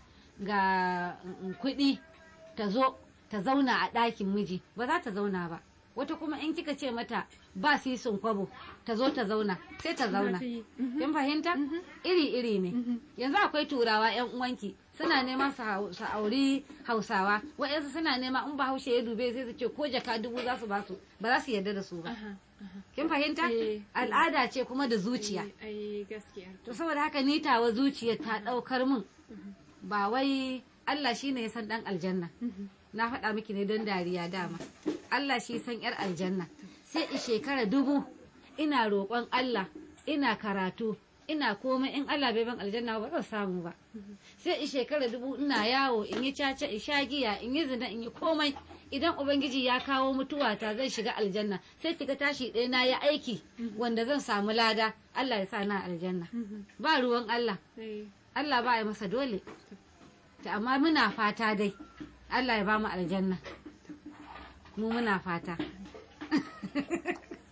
ga mm, kuɗi ta zo ta zauna a ɗakin miji ba za ta zauna ba wata kuma in kika ce mata ba sisin kwabo ta zo ta zauna sai ta zauna ta yi. kin fahimta iri iri ne yanzu akwai turawa yan uwanki suna neman su hau- su auri hausawa wa'yansu suna nema in bahaushe ya dube sai su ce ko jaka dubu za su ba su ba za su yarda da su ba Aha. Aha. kin fahimta Eh. al'ada ce kuma da zuciya Ai gaskiya. to saboda haka ni tawa zuciya ta daukar min ba wai Allah shine ya san dan aljanna na faɗa miki ne don dariya dama Allah shi san yar aljanna sai i shekara dubu ina roƙon Allah ina karatu ina komai in Allah bai ban aljanna ba zan samu ba sai i shekara dubu ina yawo in yi caca in sha giya in yi zina in yi komai idan ubangiji ya kawo mutuwa ta zan shiga aljanna sai kiga tashi ɗaya na yi aiki wanda zan samu lada Allah ya sa na aljanna ba ruwan Allah Ai. Allah ba ya masa dole ta amma muna fata dai Allah ya ba mu aljanna mu muna fata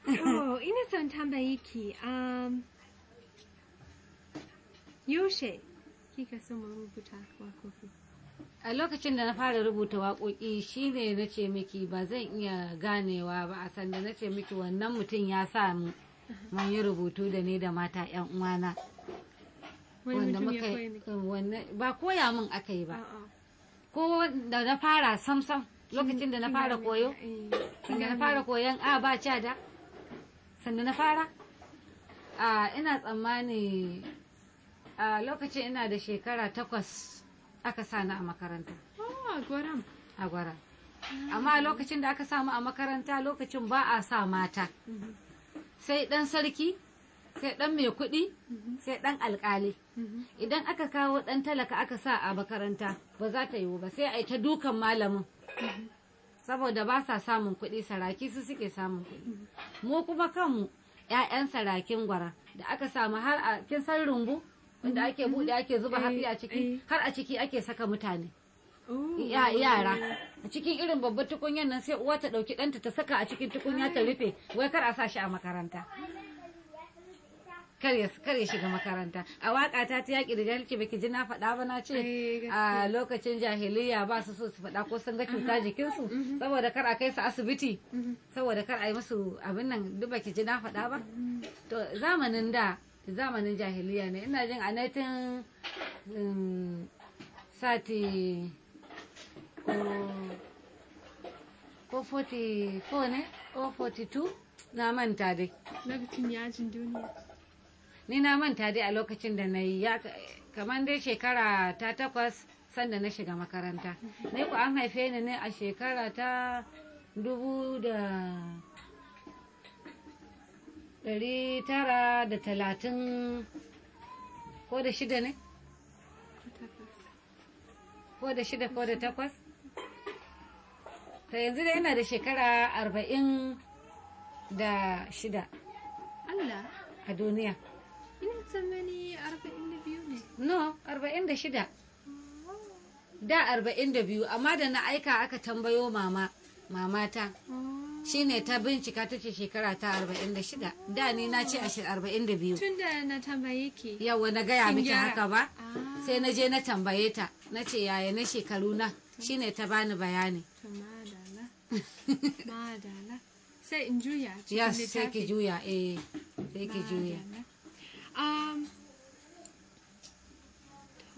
Oh, ina son tambayi ki, um, yaushe kika so mu rubuta wakoki? a lokacin da na fara rubuta waƙoƙi shine na ce miki ba zan iya ganewa ba a sanda na ce miki wannan mutum ya sa mu mun yi rubutu da ni da mata 'yan uwana Wani wanda mutum ya muka koya miki? wannan- ba koya min aka yi ba A'a. ko da na fara samsam lokacin da na Kin fara gane, koyo eh, kin sanda na gane. fara koyon a ba ca da sanda na fara a ina tsammani a lokacin ina da shekara takwas aka sa ni a makaranta Oh, gwaram. a gwara amma a lokacin da aka samu a makaranta lokacin ba a sa mata Mhm, sai dan sarki sai dan mai kuɗi mhm, sai dan alkali mhm. idan aka kawo dan talaka aka sa a makaranta ba za ta yiwu ba sai a yi ta dukan malamin saboda ba sa samun kuɗi saraki su suke samun kuɗi mu kuma kanmu 'ya'yan sarakin gwara da aka samu har a kin san rumbu wanda ake buɗe ake zuba Eh, hatsi a eh. ciki har a ciki ake saka mutane Oh. ya yara a cikin irin babbar tukunyar nan sai uwa ta ɗauki ɗanta ta saka a cikin tukunya ta rufe wai kar a sa shi a makaranta kar ya kar ya shiga makaranta a waka ta ta yaƙi da jahilci baki ji na faɗa ba na ce Eh, a lokacin jahiliya ba su so su faɗa ko sun ga cuta jikinsu saboda kar a kai su asibiti Mhm. saboda kar a yi musu abin nan duk baki ji na faɗa ba to zamanin da zamanin jahiliya ne ina jin a 19 sati ko ko 44 ne ko 42 na manta dai Lokacin yajin duniya. ni na manta dai a lokacin da na yi ya kamar dai shekara ta takwas sanda na shiga makaranta ne ku an haife ni ne a shekara ta dubu da ɗari tara da talatin ko da shida ne ko da shida ko da takwas ta yanzu da ina da shekara arba'in da shida Allah, a duniya ina tsammani arba'in da biyu ne. no arba'in da shida da arba'in da biyu amma da na aika aka tambayo mama mamata Oh. shine ta bincika ta ce shekara ta arba'in da shida da ni na ce ashe arba'in da biyu Tun da na tambaye ki. yawa na gaya Kin miki gyara. haka ba Ah, sai na je na tambaye ta na ce yaya na shekaru na shine ta bani bayani to madala. Madala. Sai in juya cikin yes sai ki littafi. juya eh sai ki juya Madala. Um, to,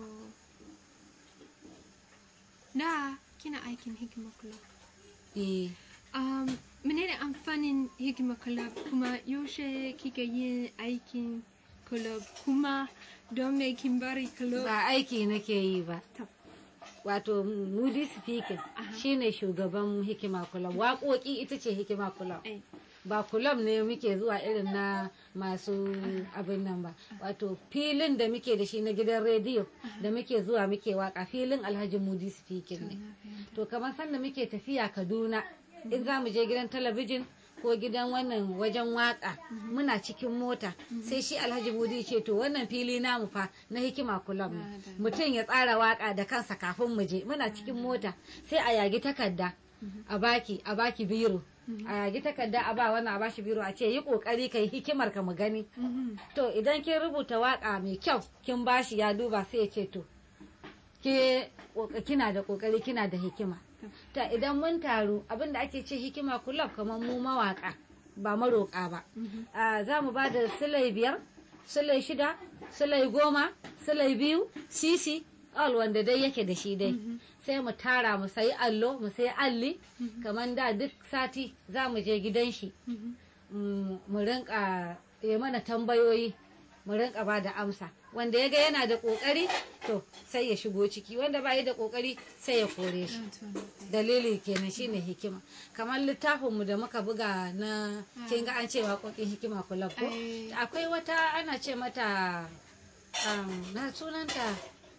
da kina aikin hikima club. eh Um, menene amfanin hikima club kuma yaushe kika yin aikin club kuma don me kin bari club? ba aiki nake yi ba To, wato moody speaking shine shugaban hikima club waƙoƙi ita ce hikima club eh, ba kulob ne muke zuwa irin na masu abin nan ba wato filin da muke da shi na gidan rediyo da muke zuwa muke waka filin alhaji mudi speaking ne na fahimta. to kamar sanda muke tafiya kaduna in za mu je gidan talabijin ko gidan wannan wajen waka muna cikin mota sai shi alhaji mudi ce to wannan fili namu fa na hikima kulob ne Madalla. mutum ya tsara waka da kansa kafin mu je muna cikin mota sai a yagi takarda a baki a baki biro a yagi takarda a ba wannan a bashi biro a ce yi kokari kai hikimar ka mu gani Mhm. to idan kin rubuta waka mai kyau kin bashi ya duba sai ya ce to ke koka- kina da kokari kina da hikima ta idan mun taru abinda ake ce hikima kullum kamar mu mawaka ba maroka ba a za mu ba da silai biyar silai shida silai goma silai biyu sisi all wanda dai yake da shi dai sai mu tara mu sayi allo mu sayi alli kamar da duk sati za mu je gidan shi Mhm. mm, mu rinka ya mana tambayoyi mu rinka ba da amsa wanda ya ga yana da kokari to sai ya shigo ciki wanda ba yi da kokari sai ya kore shi Na to, na fahimta. dalili kenan shine hikima kamar littafinmu da muka buga na kin ga an ce waƙoƙin hikima kulab ko Eh. akwai wata ana ce mata um, na sunanta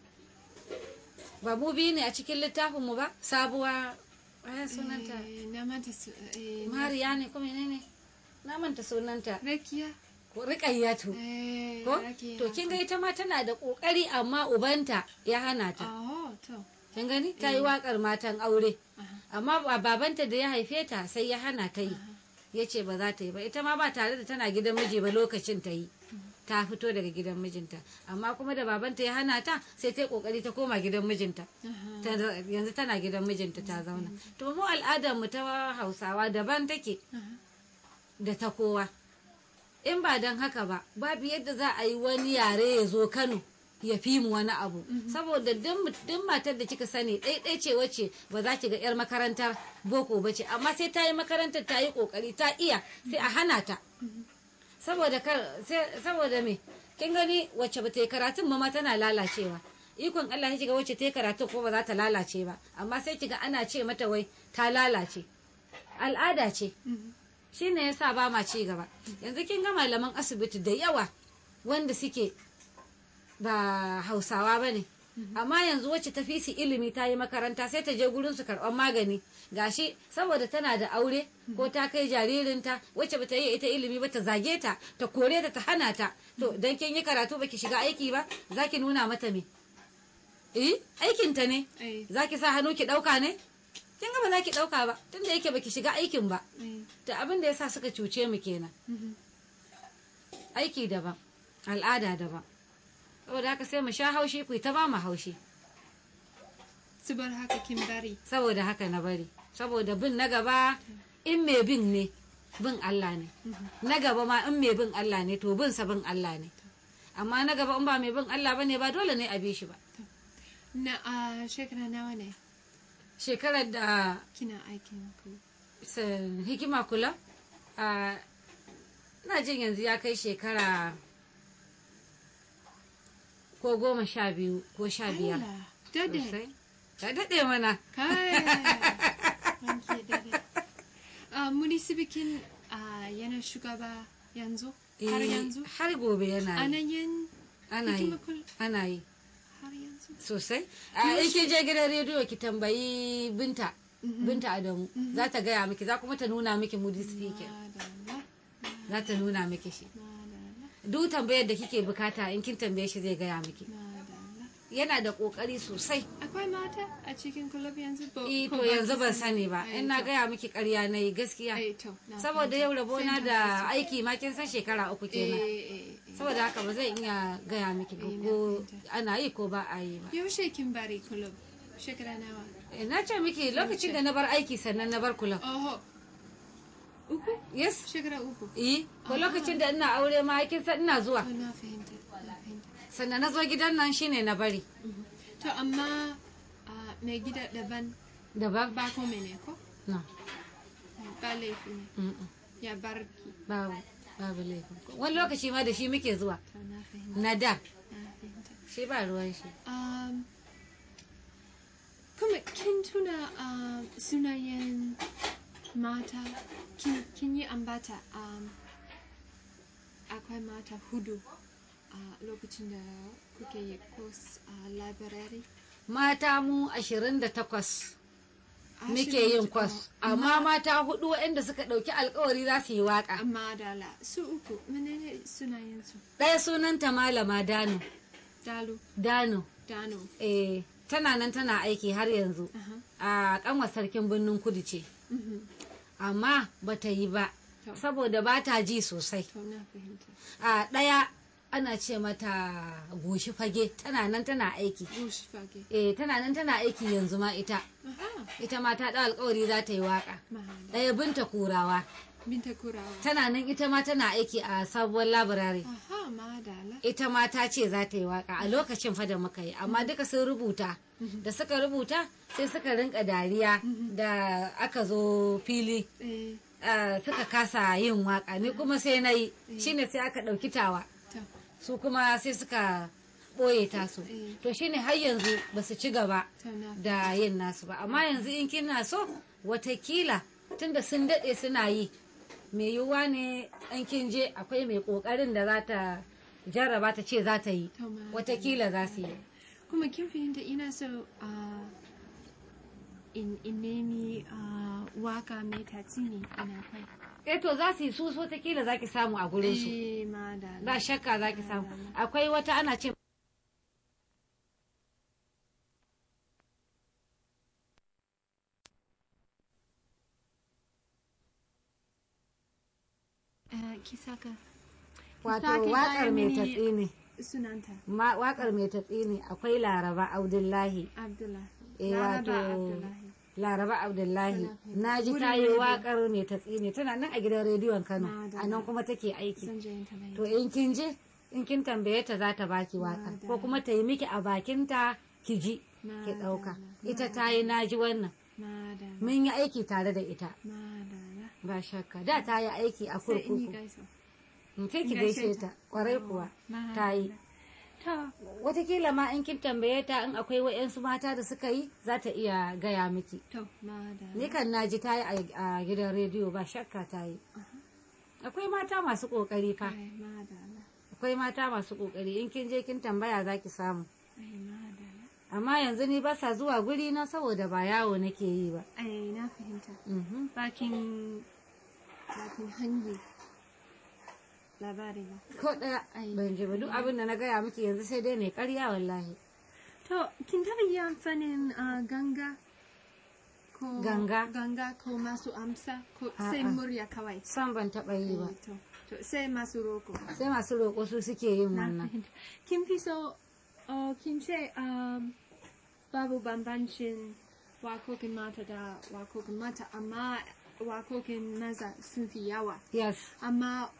ba mu biyu ne a cikin littafinmu ba sabuwa eh, sunanta Eh, na manta su, eh, na- mariya ne ko menene na manta sunanta Rakiya. ko rikayyatu Eh, ko Rakiya. to kin ga ita ma tana da kokari amma ubanta ya hana ta Oh, to. kin gani ta yi wakar matan aure Aha. amma ba babanta da ya haife ta sai ya hana ta yi ya ce ba za ta yi ba ita ma ba tare da tana gidan miji ba lokacin ta yi ta fito daga gidan mijinta amma kuma da babanta ya hana ta sai ta yi kokari ta koma gidan mijinta Aha. Ta- yanzu tana gidan mijinta ta zauna to mu al'adar mu ta hausawa daban take Aha. da ta kowa in ba don haka ba babu yadda za a yi wani yare ya zo kano ya fi mu wani abu saboda duk matar da kika sani ɗaiɗai ce wace ba za ki ga 'yar makarantar boko ba ce amma sai ta yi makarantar ta yi ƙoƙari ta iya sai a hana ta saboda kar sai- saboda me kin gani wacce ba ta yi karatun ma ma tana lalacewa ikon Allah ya kiga wacce ta yi karatu ko ba za ta lalace ba amma sai kiga ana ce mata wai ta lalace al'ada ce Mhm. shi ne ya sa ba ma ci gaba yanzu kin ga malaman asibiti da yawa wanda suke ba hausawa ba ne amma yanzu wacce ta fi su ilimi ta yi makaranta sai ta je gurin su karɓar magani gashi saboda tana da aure ko ta kai jaririnta wacce bata yi ita ilimi ba ta zage ta ta kore ta ta hana ta to dan kin yi karatu baki shiga aiki ba zaki nuna mata me eh aikinta ne Ai. zaki sa hannu ki ɗauka ne kin ga ba za ki ɗauka ba tunda yake baki shiga aikin ba Ai. da abin da ya sa suka cuce mu kenan Mhm. aiki daban al'ada daban saboda haka sai mu sha haushi ku yi ta ba mu haushi Su bar haka kin bari. saboda haka na bari saboda bin na gaba in mai bin ne bin Allah ne na gaba ma in mai bin Allah ne to bin sa bin Allah ne amma na gaba in ba mai bin Allah bane ba dole ne a bi shi ba Na a shekara nawa ne shekarar da kina aikin ku? sa- hikima kula a ina jin yanzu ya kai shekara ko goma sha biyu ko sha biyar Allah, dade. sosai ka daɗe mana Kai. Ranke dade. Ah, munisibikin ah, yana shugaba yanzu? Har Eh, yanzu? har gobe yana yi Ana yin ana yi hikima kul- ana yi har yanzu? sosai a in ki je gidan rediyo ki tambayi binta binta adamu za ta gaya miki za kuma ta nuna miki moody speaking Madalla, za ta nuna miki shi madalla, duk tambayar da kike bukata in kin tambaye shi zai gaya miki madalla. yana da kokari sosai Akwai mata a cikin kulub yanzu? Ba- eh ko to ba yanzu ki ban sani? sani ba Ai, in na to. gaya miki ƙarya na yi gaskiya Ai, to, na saboda fahimta. yau rabona Sai na da fahimta. aiki ma kin san shekara uku Eh, kenan eh, eh. saboda haka ba zan iya gaya miki ba Eh, na ko fahimta. ana yi ko ba a yi ba Yaushe kin bari kulub? Shekara nawa? Eh, na ce miki lokacin da na bar aiki sannan na bar kula Oho. Uku? yes Shekara uku. eh ko lokacin da ina aure ma kin san ina zuwa Oh, na fahimta, na fahimta. sannan na zo gidan nan shine na bari Mhm. To, amma ah, mai gida daban daban ba ko mene ko? no Ba laifi ne. mm-mm. Ya barki. babu babu laifin wani lokaci ma da shi muke zuwa To, na fahimta, na da na fahimta. shi ba ruwan shi Um, kuma kin tuna um, sunayen mata kin, kin yi ambata um, akwai mata hudu a lokacin da kuke yi course a library mata mu ashirin da takwas muke Ashirin yin da- kwas amma mata hudu waɗanda suka ɗauki alkawari za su yi waka amma dala su uku menene sunayensu ɗaya sunanta malama dano dalu dano dano eh tana nan tana aiki har yanzu Aha. a kanwar sarkin birnin kudu ce Mhm. amma bata yi ba To. saboda ba ta ji sosai to na fahimta a ɗaya ana ce mata goshi fage tana nan tana aiki bush fage eh tana nan tana aiki yanzu ma ita aha ita ma ta ɗau alkawari za ta yi waka mahala ɗaya binta kurawa binta kurawa tana nan ita ma tana aiki a sabuwar labirare aha madala ita ma ta ce za ta yi waka a lokacin fa da muka yi amma duka sun rubuta da suka rubuta sai suka rinka dariya da aka zo fili eh ah, suka kasa yin waka ni kuma sai na yi shine sai aka ɗauki tawa to su kuma sai suka ɓoye tasu Eh. to shine har yanzu ba su ci gaba to na da yin nasu ba amma yanzu in kina so watakila tunda sun daɗe suna yi mai yiwuwa ne an kin je akwai mai ƙoƙarin da za ta jarraba ta ce za ta yi to ma watakila za su yi kuma kin fahimta ina so a in in nemi ah, waka mai tatsini ina kai eh to za su yi su watakila za ki samu a gurin su eh madala ba shakka za ki samu akwai wata ana ce eh, ki saka wato sake waƙar gaya mai mini- tatsi ne sunanta Ma- waƙar mai tatsi ne akwai laraba abdullahi abdullahi eh Laraba wato abdullahi laraba abdullahi Tana fahimta. na ji Wurin ta yi rediyo. waƙar mai tatsi ne tana nan a gidan rediyon kano Madalla. a nan kuma take aiki zan je in tambaye to in kin je in kin tambaye ta za ta baki waƙar ko Madalla. kuma ta yi miki a bakinta ki ji ki Madalla. ɗauka ita ta yi na ji wannan madala mun yi aiki tare da ita madala ba shakka da ta yi aiki a sai in yi kurkuku gaisa in kai ki in gaishe gaishe ta. ta kwarai kuwa ta yi to watakila ma in kin tambaye ta in akwai wa'yansu mata da suka yi za ta iya gaya miki to madala ni kan na ji ta yi a- a gidan rediyo ba shakka ta yi akwai mata masu kokari fa ai madala akwai mata masu kokari in kin je kin tambaya za ki samu ai madala amma yanzu ni ba sa zuwa guri na saboda ba yawo nake yi ba ai na fahimta Mhm. bakin bakin hangi labari ba ko ɗaya Ai. ban ji ba duk abin da na gaya miki yanzu sai dai ne karya wallahi to kin taɓa yi amfanin ah, ganga ko Ganga? ganga ko masu amsa ko A'a. sai murya kawai san ban taɓa yi ba Eh, to to sai masu roko sai masu roƙo su suke yin na wannan fahimta kin fi so oh, kin ce um, babu bambancin wakokin mata da wakokin mata amma wakokin maza sun fi yawa yes amma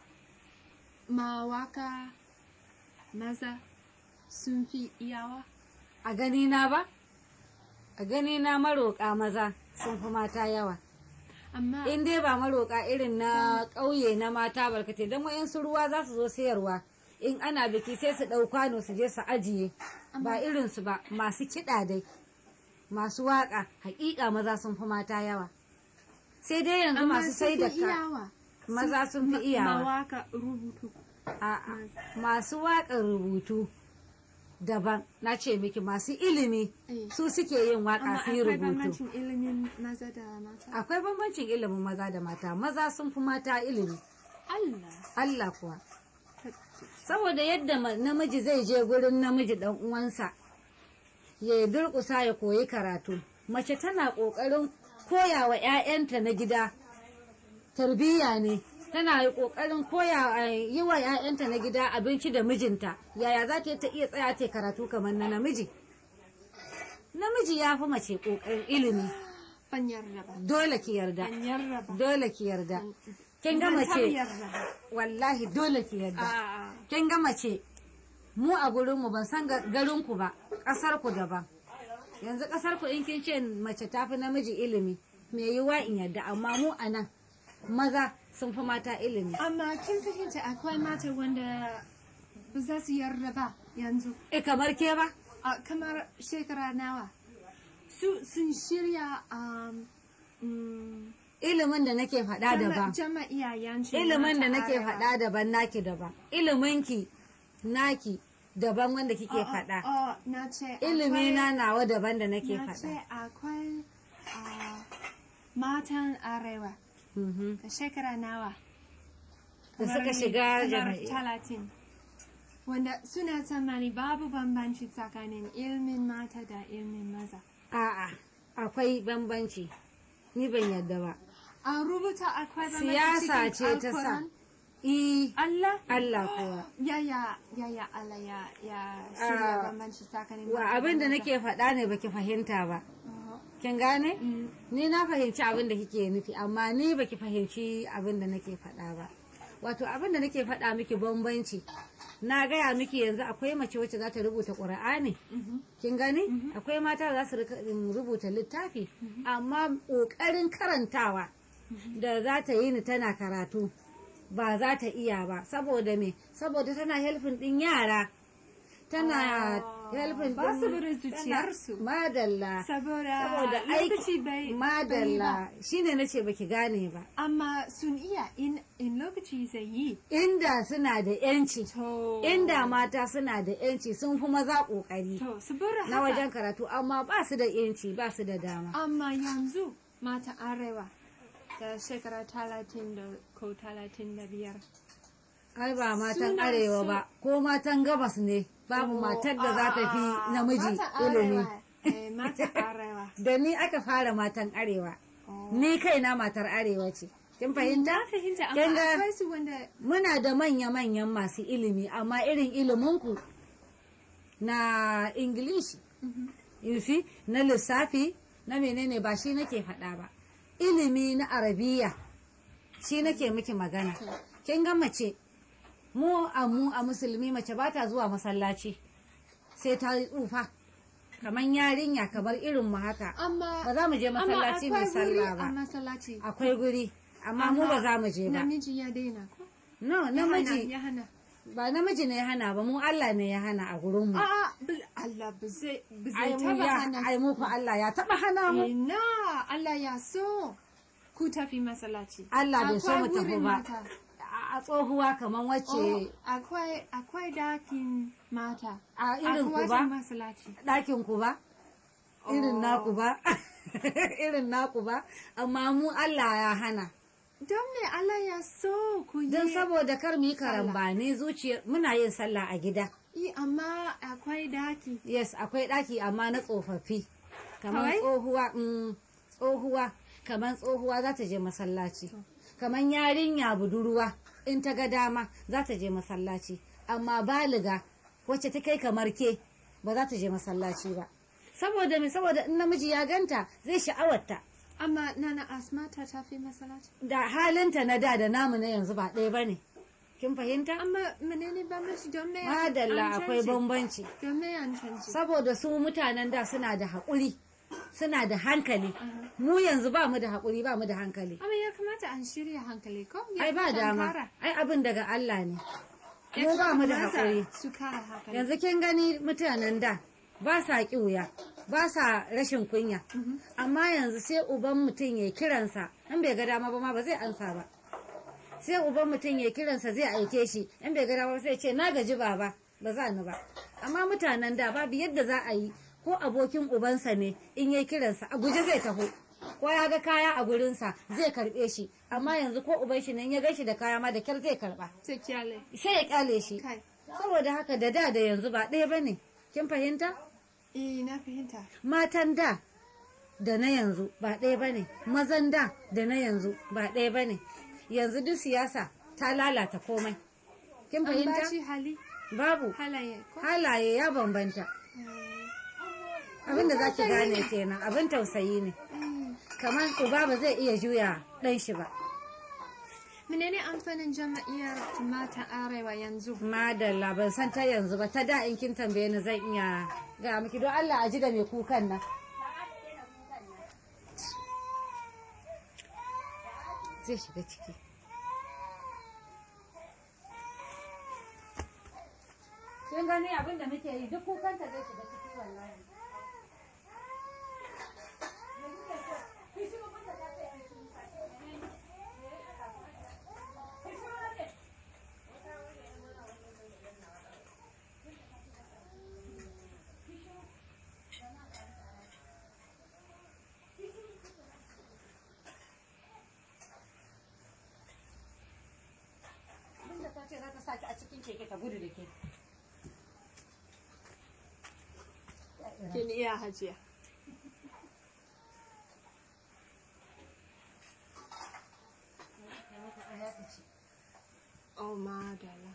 mawaka maza sun fi yawa a gani na ba a gani na maroƙa maza sun fi mata yawa amma in dai ba maroƙa irin na ƙauye na mata barkatai don wayansu ruwa za su zo sayarwa in ana biki sai su ɗau kwano su je su ajiye ba irinsu ba masu kiɗa dai masu waƙa haƙiƙa maza sun fi mata yawa sai dai yanzu amma masu sun sai da fi ka iyawa maza sun fi Ma- iyawa mawaka rubutu A'a, masu waƙar rubutu daban na ce miki masu ilimi Eh. su suke yin amma waƙa su yi akwai rubutu bambancin ilimin maza da mata akwai bambancin ilimin maza da mata maza sun fi mata ilimi Allah Allah kuwa saboda yadda ma- namiji zai je gurin namiji dan uwansa ya durƙusa ya koyi karatu mace tana ƙoƙarin koya wa 'ya'yanta na gida tarbiyya ne tana yi ƙoƙarin koya eh, yi wa 'ya'yanta na gida abinci da mijinta yaya za ta yi ta iya tsaya ta yi karatu kamar na namiji namiji ya fi mace ƙoƙarin ilimi ban yarda ba dole ki yarda ban yarda ba dole ki yarda kin ga Ban taɓa mace yarda ba wallahi dole ki yarda A'a. kin ga mace mu a gurinmu ban san ga- garinku ba ƙasar ku daban yanzu ƙasar ku in kin ce mace ta fi namiji ilimi me yiwa in yarda amma mu a nan maza sun fi mata ilimi amma kin fahimta akwai mata wanda ba za su yarda ba yanzu e kamar ke ba a kamar shekara nawa su sun shirya um, mm, ilimin da nake faɗa jama- daban jama'iya yanci ilimin da mata nake arewa. faɗa daban naki daban iliminki naki daban wanda kike Oh, oh, faɗa oh, na ce ilimi akwai- na nawa daban da nake na faɗa ce akwai ah, matan arewa Mhm. da shekara nawa Da Kamar suka ni, shiga kamar jami'a. talatin wanda suna tsammani babu bambanci tsakanin ilmin mata da ilmin maza A'a, akwai bambanci. Ni ban yadda ba. an rubuta akwai bambanci Siyasa cikin ce ta sa. Alquran? I, Allah Allah kuwa. ya ya ya ya Allah ya ya shirya Ah, bambanci tsakanin Wa mata da abin da maza. nake faɗa ne baki fahimta ba. Oh, Kin gane? mm. Ni na fahimci abin da kike nufi, amma ni baki fahimci abin da nake faɗa ba. Wato abin da nake faɗa miki bambanci. Na gaya miki yanzu akwai mace wacce za ta rubuta ƙur'ani. Mhm. Kin gani? Akwai mata za su rika- in rubuta littafi, amma ƙoƙarin karantawa da za ta yi ni tana karatu ba za ta iya ba. Saboda me? Saboda tana helfin ɗin yara. Tana Oh, helfin ba su ɗin- bari tana- zuciyarsu. Madalla. saboda Saboda lokaci aiki bai bai madalla ba. shine nace baki gane ba. amma sun iya in in lokaci zai yi Inda suna da yanci, to inda mata suna da yanci sun fi maza ƙoƙari. to saboda na haka wajen karatu amma ba su da yanci ba su da dama amma yanzu mata arewa da shekara talatin da ko talatin da biyar ai ba matan Suna arewa so- ba ko matan gabas ne babu Oh, matar da za ta ah, fi namiji mata ilimi arewa, eh, mata arewa da ni aka fara matan arewa Oh. ni kaina matar arewa ce kin fahimta Na fahimta Kin amma ga- akwai su wanda muna da manya-manyan masu ilimi amma irin iliminku na ingilishi yufi na lissafi na menene ba shi nake faɗa ba ilimi na arabiya shi nake miki magana kin ga mace mu a mu a musulmi mace ba ta zuwa masallaci sai ta yi tsufa kamar yarinya kamar irin mu haka amma ba za mu je amma masallaci mai akwai wuri sallah a ba masallaci akwai guri amma mu ba za mu je ba namiji ya daina ko no Ya namiji hana, ya hana ba namiji ne ya hana ba mu Allah ne ya hana a gurin mu a'a bil- Allah ba zai ba ai zai mu taba ya hana ai mu fa Allah ya taba hana mu ina Allah ya so ku tafi masallaci Allah bai so Akwai mu tafi wurin ba mata. a a tsohuwa kaman Oh, wacce akwai akwai dakin mata A irin ku akwai ba? wajen masallaci ɗakin ku ba irin Oh. naku ba irin naku ba amma mu Allah ya hana don me Allah ya so ku yi don saboda kar mu yi karambani zuciya muna yin sallah a gida yi amma akwai daki yes akwai ɗaki amma na tsofaffi kamar Kawai? tsohuwa mm, tsohuwa kamar tsohuwa za ta je masallaci kamar yarinya budurwa in ta ga dama za ta je masallaci amma baliga wacce ta kai kamar ke ba za ta je masallaci ba saboda me saboda in namiji ya ganta zai sha'awarta amma nana asma ta tafi masallaci da halinta na da da namu na yanzu ba ɗaya ba ne kin fahimta amma menene bambanci don me madalla an akwai canje? bambanci don me an canji saboda su mutanen da suna da haƙuri suna da hankali mu yanzu ba mu da haƙuri ba mu da hankali amma ya kamata an shirya hankali ko ya ai ba kamata an dama kara. ai abin daga Allah ne Ya mu ba mu da kamata haƙuri su kara hankali yanzu kin gani mutanen da ba sa ƙiuya ba sa rashin kunya amma yanzu sai uban mutum ya kiransa in bai ga dama ba ma ba zai ansa ba sai uban mutum ya kiransa zai aike shi in bai ga dama ba sai ce na gaji baba ba za ni ba amma mutanen da babu yadda za a yi ko abokin ubansa ne in ya kiransa a guje zai taho ko ya ga kaya a gurinsa zai karbe shi amma yanzu ko uban shi ne in ya gan shi da kaya ma da kyar zai karba sai kyale sai ya kyale shi kai saboda haka da da da yanzu ba ɗaya bane kin fahimta eh na fahimta matan da da na yanzu ba ɗaya bane mazan da da na yanzu ba ɗaya bane yanzu duk siyasa ta lalata komai kin an fahimta bashi hali babu halaye ko halaye ya bambanta abin da za ki gane kenan abin tausayi ne Eh, kamar uba ba zai iya juya ɗan shi ba menene amfanin jama'iyyar mata arewa yanzu madalla ban san ta yanzu ba ta da in kin tambaye ni zan iya ga miki don Allah a ji da mai kukan nan zai shiga ciki kin gani abin da muke yi duk kukanta zai shiga ciki wallahi abinda ta ce za ta saki a cikin keke ta gudu da ke kin iya hajiya oh madala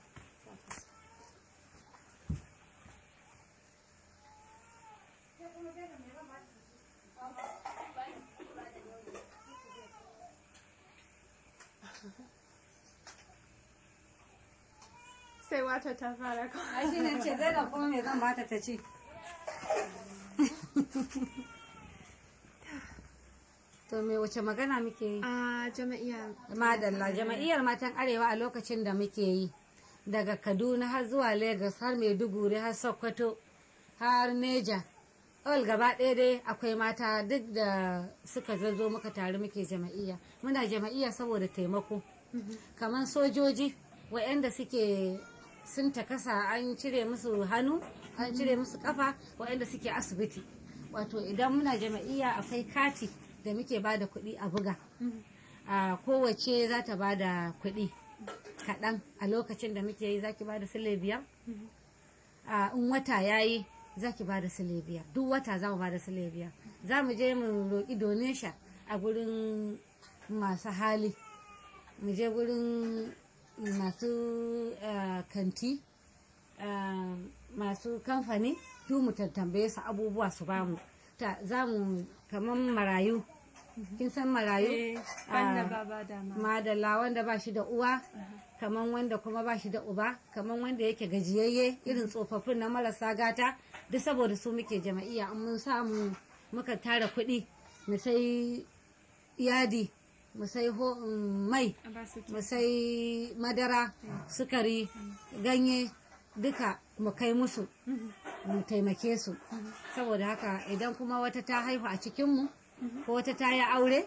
sai wata ta fara ko ai shi ne ce zai da kuma me zan bata ta ce to me wace magana muke yi a jama'iyyar madalla jama'iyyar matan arewa a lokacin da muke yi daga kaduna har zuwa lagos har maiduguri har sokoto har neja all gaba ɗaya dai akwai mata duk da suka zo muka taru muke jama'iyya muna jama'iyya saboda taimako kamar sojoji waɗanda suke sun takasa an cire musu hannu an cire musu kafa waɗanda suke asibiti wato idan muna jama'iyya akwai kati da muke ba da kuɗi a buga a kowace za ta ba da kuɗi kaɗan a lokacin da muke yi za ki ba da sile biyar a in wata ya yi za ki ba da sile biyar duk wata za mu ba da sile biyar za mu je mu roƙi donation a gurin masu hali mu je gurin masu ah, kanti ah, masu kamfani duk mu tattambaye su abubuwa su bamu ta za mu kamar marayu kin san marayu Eh, banda Ah, baba da ma. madalla wanda ba shi da uwa kaman wanda kuma ba shi da uba kaman wanda yake gajiyayye irin tsofaffin na marasa gata duk saboda su muke jama'iyya in mun samu muka tara kuɗi mu sai yadi mu sai ho- mm, mai A ba su mu sai madara sukari ganye duka mu kai musu mu taimake su saboda haka idan kuma wata ta haihu a cikinmu ko wata ta yi aure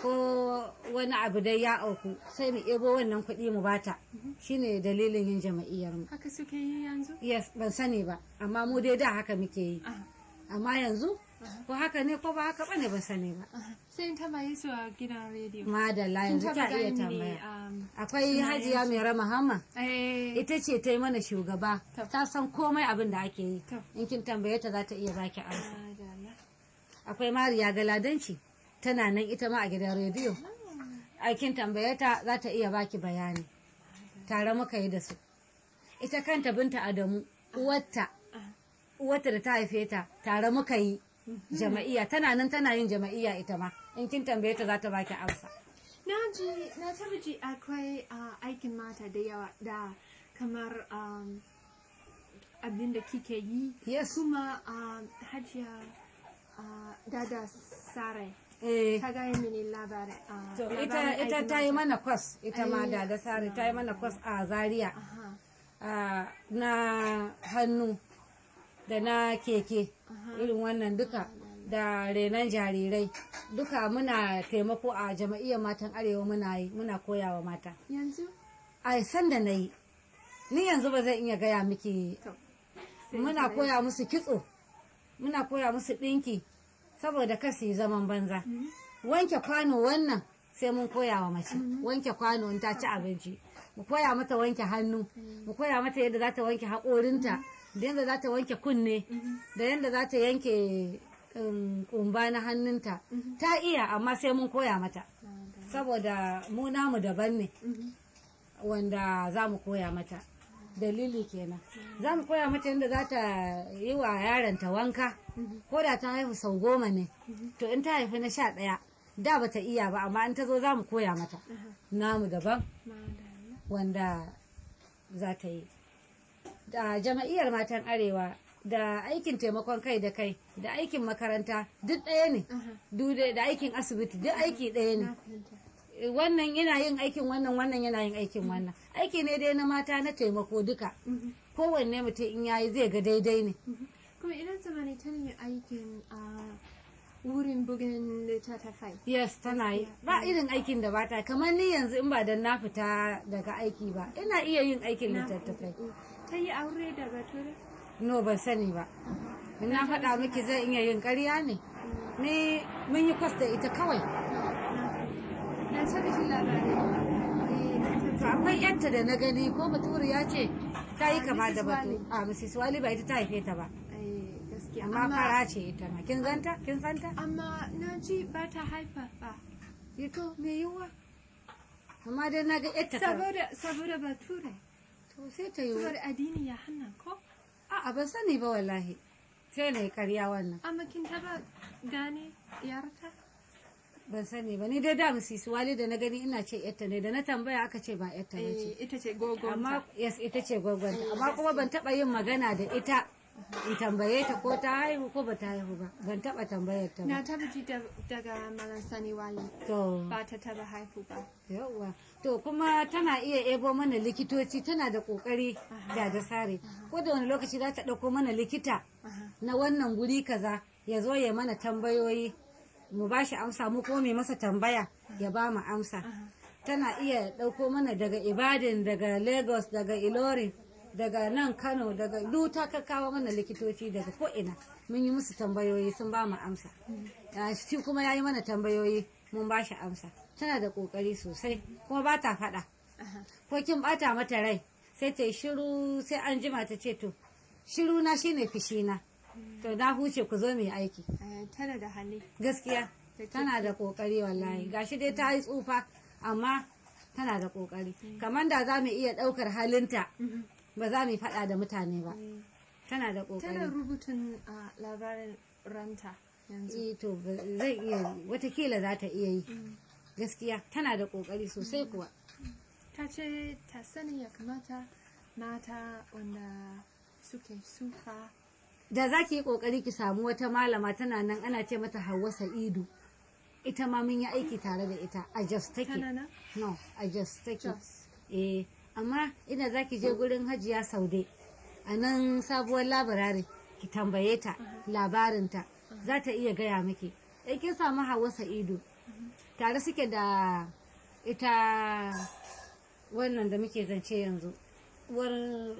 ko wani abu dai ya auku sai mu ebo wannan kuɗi mu bata shine dalilin yin jama'iyyar mu Haka suke yi yanzu? yes ban sani ba amma mu dai da haka muke yi Aha, amma yanzu ko haka ne ko ba haka bane ban sani ba aha. Sai in tambaye su a gidan rediyo. madalla Kin yanzu taba ta iya gani, tambaya um, akwai sunayen hajiya su? mai rama hamma Eh, ita ce ta yi mana shugaba To. ta san komai abin da ake yi To. in kin tambaye ta za ta iya baki amsa madalla. akwai mariya galadanci tana nan ita ma a gidan rediyo aikin tambaye ta za ta iya baki bayani tare muka yi da su ita kanta binta adamu uwarta uwarta da ta haife ta tare muka yi jama'iyya tana nan tana yin jama'iyya ita ma in kin tambaye ta za ta baki amsa Na ji, na taba ji akwai ah, aikin mata da yawa da kamar um, abin da kike yi. Yes. Kuma um, hajiya ah, dada sare. eh Ta gaya mini labarin. ah, to labarin ita ita aikin ta yi mata. mana kwas ita ma Ai, da da sare ta yi mana kwas a zaria Aha, Ah, na hannu da na keke irin wannan duka da renon jarirai duka muna taimako a jama'iyyar matan arewa muna yi muna koyawa mata yanzu? a san da na yi ni yanzu ba zan iya gaya miki To. sai muna ta- koya musu kitso muna koya musu ɗinki saboda kasi yi zaman banza wanke kwano wannan sai mun koya wa mace wanke kwano in ta ci abinci mu koya mata wanke hannu mu koya mata yadda za ta wanke haƙorinta da yadda za ta wanke kunne da yadda za ta yanke um, ƙumba na hannunta ta iya amma sai mun koya mata saboda mu namu daban ne wanda za mu koya mata dalili kenan za mu koya mata yadda za ta yi wa yaronta wanka ko da ta haihu sau goma ne to in ta haifi na sha ɗaya da ba ta iya ba amma in ta zo za mu koya mata namu daban Madalla. wanda za ta yi da jama'iyyar matan arewa da aikin taimakon kai da kai da aikin makaranta duk ɗaya ne Aha, Duk da da aikin asibiti duk aiki ɗaya ne na fahimta. wannan yana yin aikin wannan wannan yana yin aikin wannan aiki ne dai na mata na taimako duka Mhm. kowanne mutum in yayi zai ga daidai ne Kuma idan zamani tana yin aikin a wurin bugun littattafai. yes tana yi ba irin aikin da bata kamar ni yanzu in ba dan na fita daga aiki ba ina iya yin aikin Na littattafai fahimta. Ta yi aure da bature? no ban sani ba in na faɗa miki zai iya yin ƙarya ne ni mun yi kwas da ita kawai Na taba ji labarin. Eh, na to taba- akwai yanta da na gani ko bature ya ce ta yi Ah, kama da Mrs. batu Wali. a mrs wali ba ita ta haife ta ba Eh, gaskiya. amma fara ce ita ma kin ganta kin santa Amma na ji ba ta haifa ba. ito me yiwuwa amma dai na ga yadda ta Saboda, saboda bature. to sai ta yi Saboda addini ya hana ko? a'a ban sani ba wallahi sai na yi karya wannan Amma kin taba gane yarta? ban sani ba ni dai da musisi wali da na gani ina ce yadda ne da na tambaya aka ce ba yadda ba ce Eh, ita ce gogon. amma yes ita ce gwagwanta amma kuma ban taba yin magana da ita in tambaye ta ko ta haihu ko ba ta haihu ba ban taba tambayar ta Na ba taba ji da- daga Malam Sani Wali. to Ba ta taba haifu ba. yawwa to kuma tana iya ebo mana likitoci tana da kokari da da sare ko da wani lokaci za ta dauko mana likita Aha. na wannan guri kaza ya zo ya mana tambayoyi mu ba shi amsa mu ko mai masa tambaya ya ba mu amsa tana iya ɗauko mana daga ibadan daga lagos daga ilorin daga nan kano daga duk ta kakkawo mana likitoci daga ko'ina mun yi musu tambayoyi sun ba mu amsa Ya, shi kuma ya yi mana tambayoyi mun ba shi amsa tana da ƙoƙari sosai kuma ba ta faɗa Aha. ko kin bata mata rai sai ta yi shiru sai an jima ta ce to shiru na shine fishina to na huce ku zo mu yi aiki Eh, tana da hali. gaskiya tana da kokari wallahi gashi dai ta yi tsufa amma tana da kokari kamar da za mu iya daukar halinta Mhm. ba za mu yi faɗa da mutane ba Eh, tana da Tana kokari rubutun a labarin ranta yanzu. eh to ba- zai iya watakila za ta iya yi Mm. gaskiya tana da kokari sosai kuwa Ta ce ta sani ya kamata mata wanda suke suka da za ki yi kokari ki samu wata malama tana nan ana ce mata Hauwa Sa'idu ita ma mun yi aiki tare da ita a Jos take tana nan no a Jos take Jos. eh amma ina za ki je gurin Hajiya Saude a nan sabuwar labarare ki tambaye ta labarinta za ta iya gaya miki in kin samu Hauwa Sa'idu tare suke da ita wannan da muke zance yanzu uwar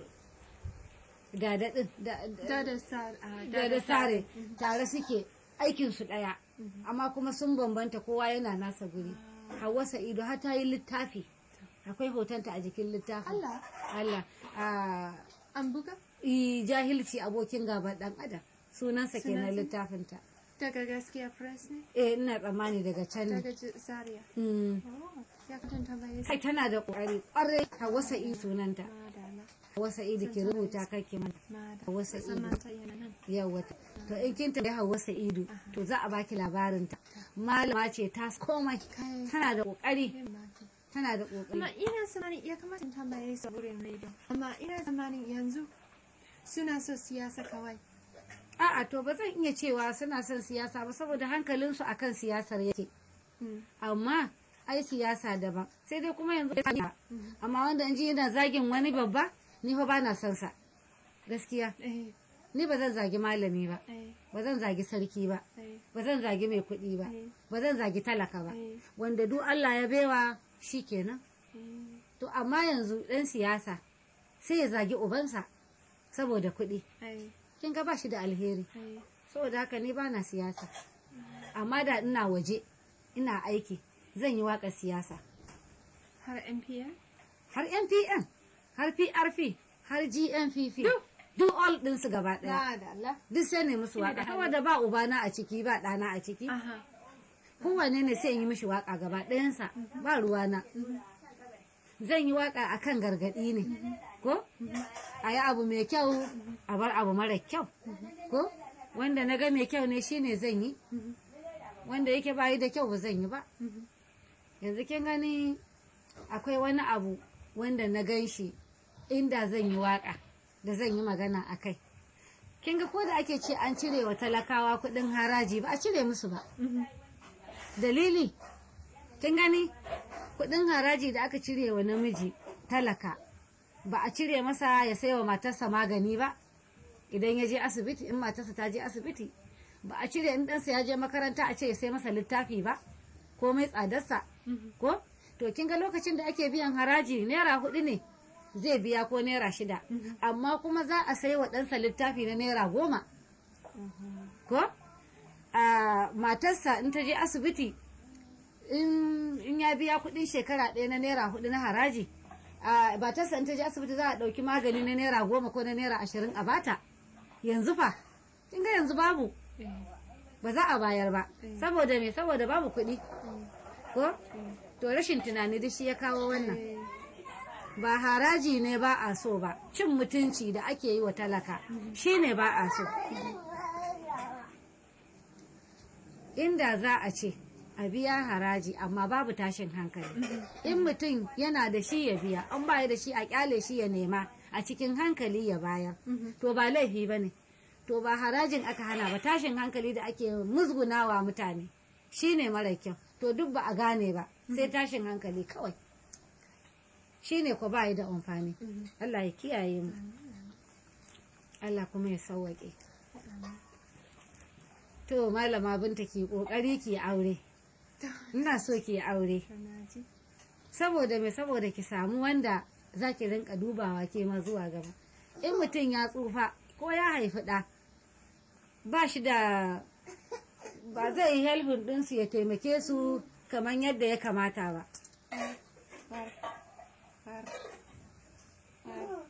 dadadin da Da da sa a da da sare tare suke aikin su daya amma kuma sun bambanta kowa yana nasa guri Hauwa Sa'idu har ta yi littafi akwai hotonta a jikin littafin Allah Allah a an buga i jahilci abokin gaban dan adam sunansa kenan Sunansa? littafinta daga gaskiya press ne eh ina tsammani daga can ne daga J- Zaria. Mm. Oh, ya kan tambaye su. kai tana da kokari kwarai Hauwa Sa'idu sunanta Madala, Hauwa Sa'idu ki rubuta kake mana madala. Hauwa Sa'idu. Samanta yana nan. yawa to in kin tambayi Hauwa Sa'idu to za a baki labarinta malama ce ta komai Kai. tana da kokari Yin maki. tana da kokari Amma ina tsammanin ya kamata in tambaye su a wurin radio. Amma ina tsammanin yanzu suna so siyasa kawai. a'a to ba zan iya cewa suna son siyasa ba saboda hankalinsu akan siyasar yake Mm. amma ai siyasa daban sai dai kuma yanzu amma wanda in ji yana zagin wani babba ni fa bana son sa gaskiya Eh, ni ba zan zagi malami ba eh, ba zan zagi sarki ba eh, ba zan zagi mai kuɗi ba eh, ba zan zagi talaka ba eh, wanda duk Allah ya baiwa shi kenan eh. to amma yanzu ɗan siyasa sai ya zagi ubansa saboda kuɗi Eh, kin ga ba shi da alheri eh. saboda haka ni bana siyasa amma da ina waje ina aiki zan yi waƙar siyasa Har NPR? har npn har prp har gnpp duk all ɗinsu gaba ɗaya Madala. duk sai ne musu Ina da waƙa hali. saboda ba ubana a ciki ba ɗana a ciki Aha. kowanne ne sai in yi mishi waƙa gaba ɗayansa ba ruwana zan yi waƙa akan gargaɗi ne ko a yi abu mai kyau a bar abu mara kyau ko wanda na ga mai kyau ne shine zan yi wanda yake bayi da kyau ba zan yi ba Mhm. yanzu kin gani akwai wani abu wanda na gan shi inda zan yi waƙa da zan yi magana a kai kin ga ko da ake ce an cire wa talakawa kuɗin haraji ba a cire musu ba Mhm. dalili kin gani kudin haraji da aka cire wa namiji talaka ba a cire masa ya sai wa matarsa magani ba idan ya je asibiti in matarsa ta je asibiti ba a cire in ɗansa ya je makaranta a ce ya sai masa littafi ba ko mai tsadarsa ko to kin ga lokacin da ake biyan haraji naira hudu ne zai biya ko naira shida amma kuma za a sai wa ɗansa littafi na naira goma ko a matarsa in ta je asibiti in in ya biya kuɗin shekara ɗaya na naira hudu na haraji a matarsa in ta je asibiti za a ɗauki magani na naira goma ko na naira ashirin a bata yanzu fa kin ga yanzu babu Eh, ba za a bayar ba saboda me saboda babu kuɗi ko to rashin tunani duk shi ya kawo wannan eh, ba haraji ne ba a so ba cin mutunci da ake yi wa talaka shi ne ba a so inda za a ce a biya haraji amma babu tashin hankali in mutum yana da shi ya biya an baya da shi a kyale shi ya nema a cikin hankali ya bayar to ba laifi ba ne to ba harajin aka hana ba tashin hankali da ake musgunawa mutane shi ne mara kyau to duk ba a gane ba sai tashin hankali kawai shi ne ko ba da amfani Allah ya kiyaye mu Allah kuma ya sauwaƙe to malama binta ki kokari ki aure ina so ki aure kana ji? saboda me saboda ki samu wanda za ki rinka dubawa ke ma zuwa gaba in mutum ya tsufa ko ya haifi ɗa ba shi da ba zai yi helfin ɗinsu ya taimake su kamar yadda ya kamata ba Har, har, har, har.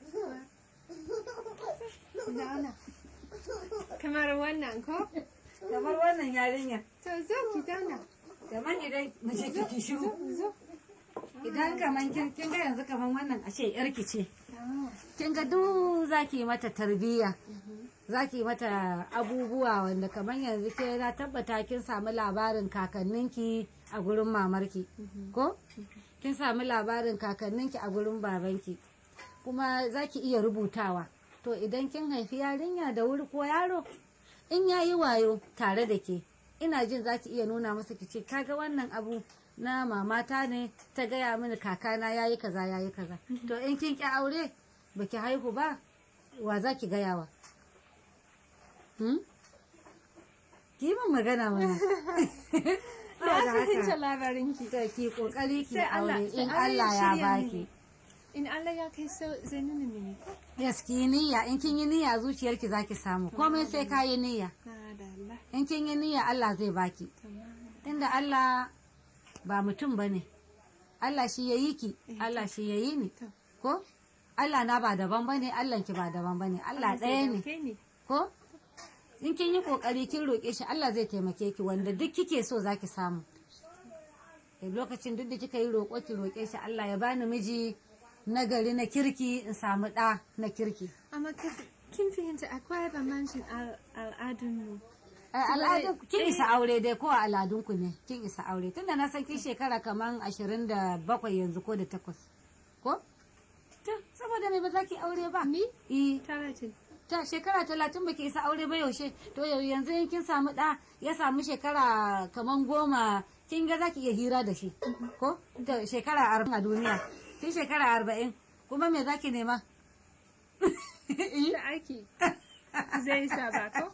Zauna. Kamar wannan ko? kamar wannan yarinya To zo ki zauna. kamar idan mace ki shiru Zo. idan kaman kin kin ga yanzu kaman wannan ashe yarki ce Ah, kin ga duk zaki mata tarbiyya zaki mata abubuwa wanda kaman yanzu ke na tabbata kin samu labarin kakanninki a gurin mamarki ko kin samu labarin kakanninki a gurin babanki kuma zaki iya rubutawa to idan kin haifi yarinya da wuri ko yaro in ya yi wayo tare da ke ina jin za ki iya nuna masa ki ce kaga wannan abu na mamata ne ta gaya mini kakana ya yi kaza ya yi kaza to in kin ki aure ba ki haihu ba wa za ki gaya wa hmm? ki yi min magana mana Na Saboda fahimta haka, labarinki. to ki kokari ki Sai Allah- aure sai in Allah ya Allah ya shirya baki mini. In Allah ya kai so zai nuna mini. yes ki yi niyya in kin yi niyya zuciyarki zaki samu komai sai ka yi niyya Na da Allah. in kin yi niyya Allah zai baki Tamam. inda Allah ba mutum ba ne Allah shi ya yi ki Allah shi ya yi ni To. ko Allah na ba daban ba ne Allah ki ba daban ba ne Allah zai ɗaya ne dauke ni. ko in kin yi kokari kin roƙe shi Allah zai taimake ki wanda duk kike so zaki samu Eh, lokacin duk da kika yi roƙo ki roƙe shi Allah ya bani miji na gari na kirki in samu ɗa na kirki Amma ka- kin fahimta akwai bambancin al- al'adunmu. Eh, al'adun kin isa aure dai ko a al'adunku ne kin isa aure tunda na san kin shekara kaman ashirin da bakwai yanzu ko da takwas ko to saboda me ba za ki aure ba Ni? eh Talatin. ta shekara talatin baki isa aure ba yaushe to yau yanzu in kin samu ɗa ya samu shekara kaman goma kin ga za ki iya hira da shi ko to shekara arba'in a duniya kin shekara arba'in kuma me za ki nema Da aiki. Zai sa ba ko?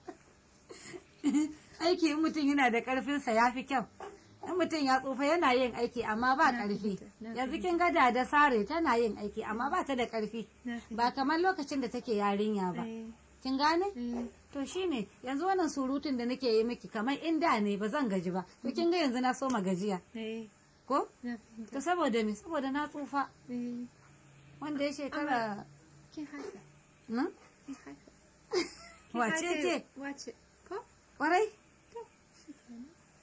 aiki in mutum yana da karfinsa ya fi kyau in mutum ya tsufa yana yin aiki amma ba karfi fahimta, na yanzu kin ga da sare tana yin aiki amma ba ta da karfi Na ba kamar lokacin da take yarinya ba Eh, kin gane eh, to shine yanzu wannan surutun da nake yi miki kamar in da ne ba zan gaji ba to kin ga yanzu na soma gajiya eh, ko na fahimta. to saboda me saboda na tsufa Eh, wanda ya shekara kin haifa. Hmm? Kin haifa. Kin wace haifa- ce Wace? Ko? kwarai To, shi kenan.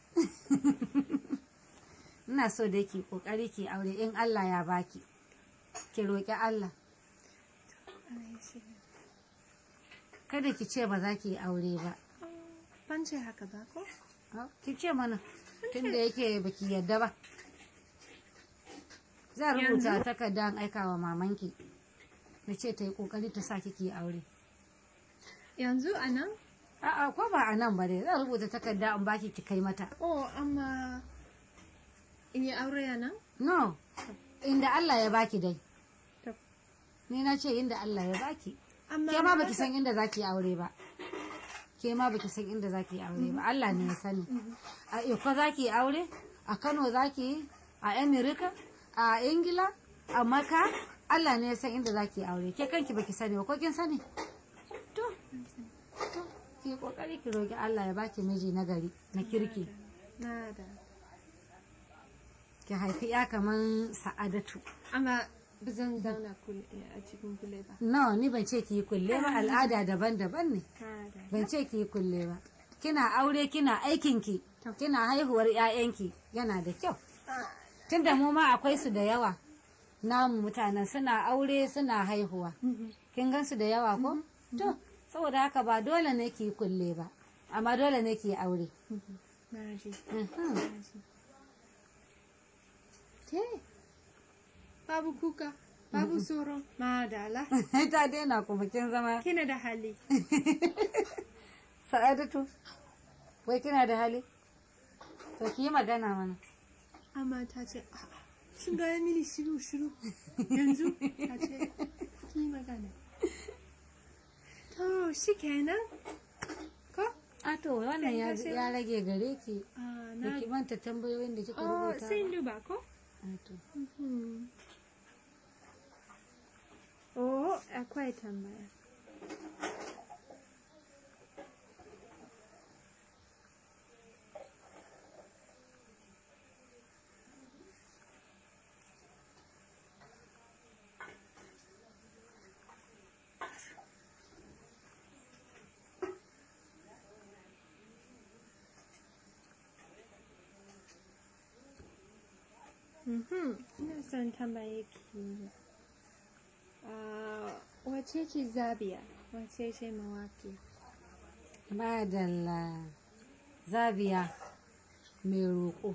ina so da ki kokari ki aure in Allah ya baki ki roki Allah Allah ya shirya. kada ki ce ba za ki yi aure ba Oh, Ban ce haka ba ko? Ah, ki ce mana tunda yake baki yadda ba za rubuta takarda in aika wa mamanki na ce ta yi kokari ta sa kiki aure Yanzu a nan? a'a ko ba a nan ba dai zan rubuta takarda in baki ki kai mata Oh, amma in yi aure a nan? no inda Allah ya baki dai To. ni na ce inda Allah ya baki Amma ke ma ba baki san inda zaki aure ba ke ma baki san inda zaki aure ba Allah ne ya sani a Iko zaki aure a Kano zaki yi a America a Ingila a Maka Allah ne ya san inda zaki aure ke kanki baki sani ba ko kin sani to to ki kokari ki roki Allah ya baki miji na gari na kirki Na da. ki haifi ya kaman Sa'adatu Amma ba zan zauna kul- a cikin kule ba. no ni ban ce ki yi kulle ba al'ada daban-daban ne Na da. ban ce ki yi kulle ba kina aure kina aikinki kina haihuwar 'ya'yanki yana da kyau tunda mu ma akwai su da yawa namu mutanen suna aure suna haihuwa kin gan su da yawa ko to saboda haka ba dole ne ki yi kulle ba amma dole ne ki yi aure Na ji. Mhm. Na ji. Ke? Babu kuka. Babu tsoro. Madala. ta daina kuma kin zama Kina da hali. sa'adatu wai kina da hali to ki yi magana mana Amma ta ce, a'a, sun gaya mini shiru shiru. Yanzu ta ce, ki yi magana. To, shi kenan. Ko? a to wannan ya ya rage gare ki Ah, da na ki manta tambayoyin da kika Oh, rubuta sai in duba ko? A to. Mhm. Oh, akwai tambaya. Mhm. Ina son tambaye ki. ah, Wace ce Zabiya? Wace ce mawaki? madalla zabiya mai roƙo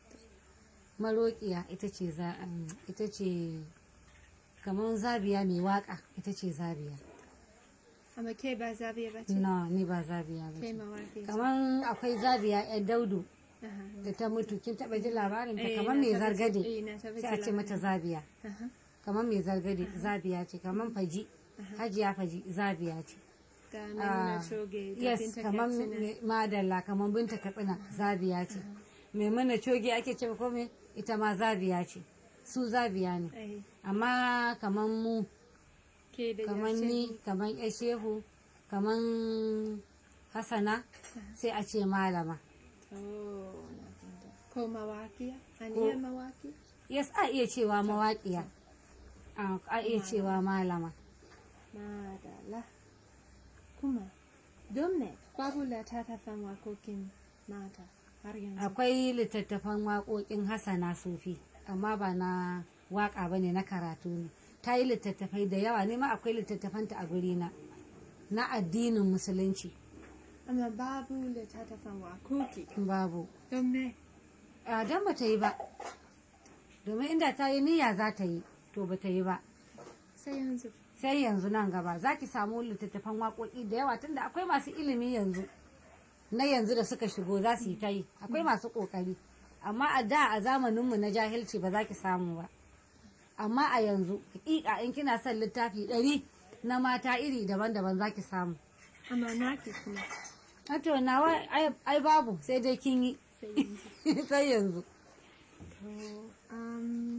maroƙiya ita ce za um, ita ce kamar zabiya mai waƙa ita ce zabiya Amma ke ba Zabiya ba ce? no ni ba zabiya ba Ke ce mawaki ce? kamar akwai zabiya yan daudu Aha. da ta mutu kin taɓa ji labarin ta Eh, kamar na mai taɓa ji- zargade eh, na taɓa sai a ji ce mata zabiya Aha. kamar mai zargade zabiya ce kamar faji hajiya faji zabiya ce Da Maimuna Ah, Choge da yes Binta kamar Katsina. me- madalla kamar binta katsina zabiya ce mai mana coge ake ce ko me ita ma zabiya ce su zabiya ne Eh, amma kamar mu ke da kamar Yashe ni kamar shehu kamar hasana sai a ce malama Oh, na fahimta. Ko mawaƙiya? Aniya mawaƙi? yes a iya cewa mawaƙiya a a iya cewa malama Madala. Kuma, don me babu littattafan waƙoƙin mata har yanzu? akwai littattafan waƙoƙin hasana sufi amma ba na waƙa ba ne na karatu ne ta yi littattafai da yawa ne ma akwai littattafanta a gurina na addinin musulunci Amma babu littattafan waƙoƙi. babu Don me? a don ba ta yi ba domin inda ta yi niyya za ta yi to ba ta yi ba Sai yanzu. sai yanzu nan gaba za ki samu littattafan waƙoƙi da yawa tunda akwai masu ilimi yanzu na yanzu da suka shigo za su yi ta yi akwai masu ƙoƙari amma a da a zamaninmu na jahilci ba za ki samu ba amma a yanzu hakika in kina son littafi ɗari na mata iri daban-daban za ki samu Amma naki kuma. to nawa ai- ai babu sai dai kin yi Sai yanzu. sai yanzu To, um,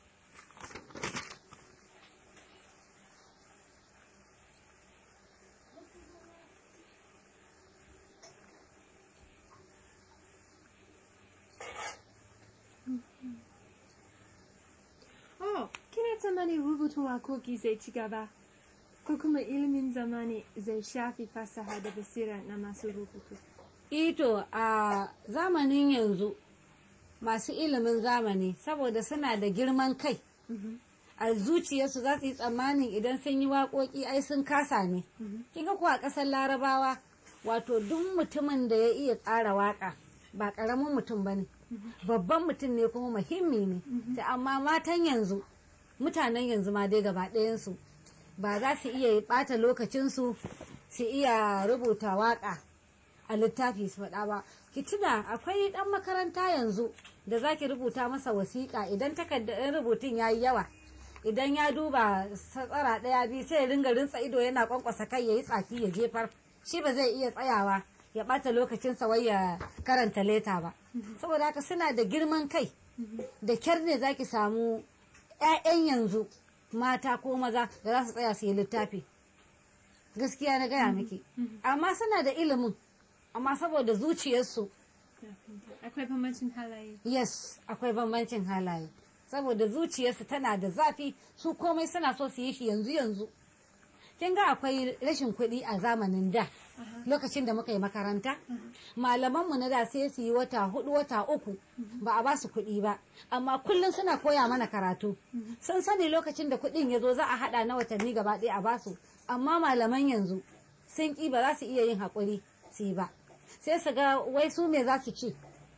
Oh, kina tsammani rubutun wakoki zai ci gaba? Ko kuma ilimin zamani zai shafi fasaha da basira na masu rubutu? ito a zamanin yanzu masu ilimin zamani saboda suna da girman kai a zuciyarsu za su yi tsammanin idan sun yi waƙoƙi ai sun kasa ne kin ga kuwa a ƙasar larabawa wato duk mutumin da ya iya tsara waƙa ba ƙaramin mutum ba ne babban mutum ne kuma muhimmi ne ta amma matan yanzu mutanen yanzu ma dai gaba ɗayansu ba za su iya ɓata lokacinsu su iya rubuta waƙa a littafi su faɗa ba ki tuna akwai ɗan makaranta yanzu da za ki rubuta masa wasiƙa idan takardar rubutun ya yi yawa idan ya duba satsara ɗaya biyu sai ya ringa rintsa ido yana kwankwasa kai ya yi tsaki ya jefar shi ba zai iya tsayawa ya ɓata lokacinsa wai ya karanta leta ba saboda haka suna da girman kai da kyar ne za ki samu 'ya'yan yanzu mata ko maza da za su tsaya su yi littafi gaskiya na gaya miki amma suna da ilimin amma saboda zuciyarsu Na fahimta. Akwai bambancin halaye. yes akwai bambancin halaye saboda zuciyarsu tana da zafi su komai suna so su yi shi yanzu yanzu kin ga akwai rashin kuɗi a zamanin da lokacin da muka yi makaranta malamanmu na da sai su yi wata hudu wata uku ba a ba su kuɗi ba amma kullum suna koya mana karatu sun sani lokacin da kuɗin ya zo za a haɗa na watanni gaba ɗaya a basu amma malaman yanzu sun ƙi ba za su iya yin haƙuri su yi ba sai su ga wai su me za su ci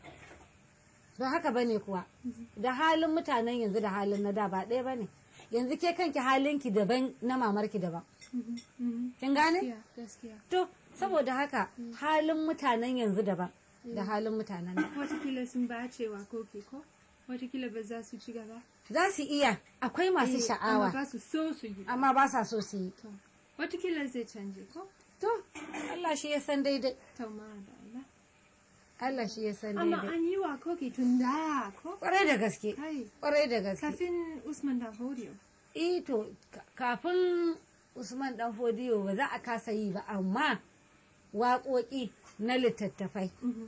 don haka bane kuwa da halin mutanen yanzu da halin na da ba ɗaya bane yanzu ke kanki halinki daban na mamarki daban kin gane Gaskiya, gaskiya. to saboda haka halin mutanen yanzu daban da halin mutanen da Watakila sun bace wakoki ko? Watakila ba za su ci gaba. za su iya akwai masu Eh, Amma sha'awa ba su so su yi. amma ba sa so su yi To, Watakila zai canje ko? to Allah shi ya san daidai To ma da Allah. Allah shi ya san Amma daidai an yi wakoki tun da ko? kwarai da gaske Kai, kwarai da gaske kafin Usman da Hodiyo. eh to ka- kafin Usman dan Fodiyo ba za a kasa yi ba amma waƙoƙi na littattafai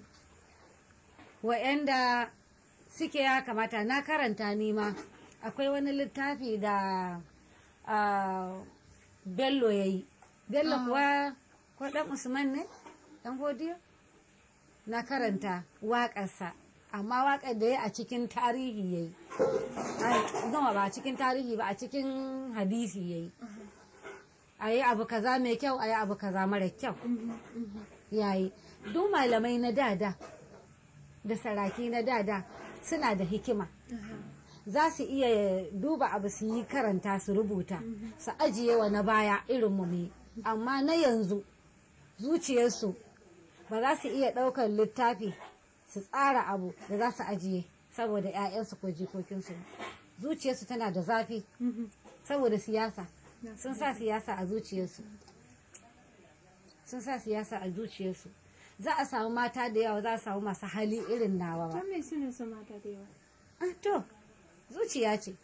wa'yanda suke ya kamata na karanta nima akwai wani littafi da ah, bello ya yi bello kuwa ko dan usman ne dan fodiyo na karanta waƙarsa amma waƙar da ya a cikin tarihi ya yi ba a cikin tarihi ba a cikin hadisi ya yi a yi abu kaza mai kyau a yi abu kaza mara kyau ya yi duk malamai na dada da saraki na dada suna da hikima za su iya duba abu su yi karanta su rubuta su ajiye wa na baya irin mu amma na yanzu zuciyarsu ba za su iya ɗaukar littafi su tsara abu da za su ajiye saboda 'ya'yansu ko jikokinsu zuciyarsu tana da zafi saboda siyasa sun sa siyasa a zuciyarsu sun sa siyasa a zuciyarsu za a samu mata da yawa za a samu masu hali irin nawa ba Don me suna son mata da yawa? Ah, to zuciya ce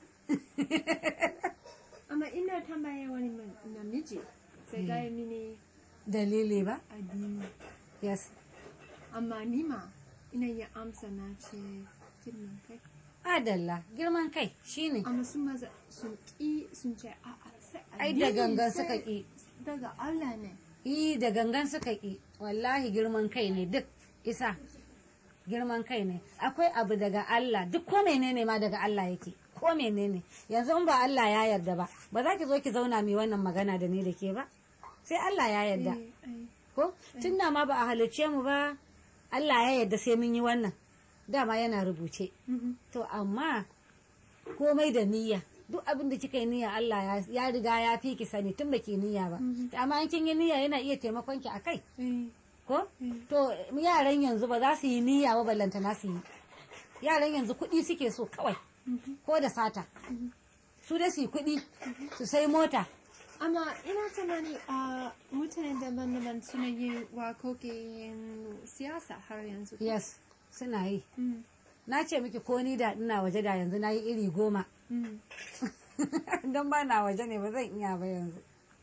Amma ina tambaya wani man- namiji sai gaya mini dalili ba addini. yes Amma ni ma ina yi amsa na ce girman kai. adalla girman kai shine Amma sun maza sun ƙi sun ce a'a sai ai da addini gangan sai suka ƙi Daga Allah ne. yi da gangan suka ƙi wallahi girman kai ne duk isa girman kai ne akwai abu daga Allah duk ko menene ma daga Allah yake ko menene yanzu in ba Allah ya yarda ba ba za ki zo ki zauna mai wannan magana da ni da ke ba sai Allah ya yarda Eh, ai. ko tun da ma ba a halicce mu ba Allah ya yarda sai mun yi wannan dama yana rubuce Mhm. to amma komai da niyya duk abin da kika yi niyya Allah ya- ya riga ya fi ki sani tun baki niyya ba amma in kin yi niyya yana iya taimakon ki akai Eh, ko Mm. to yaran yanzu ba za su yi niyya ba ballanta na su yi yaran yanzu kuɗi suke so kawai ko da sata su da su yi kuɗi su sai mota Amma ina tunani a mutane daban-daban suna yin wakokin siyasa har yanzu. yes suna yi Mm, na ce miki ko ni da ina waje da yanzu na yi iri goma mm. don ba na waje ne ba zan iya ba yanzu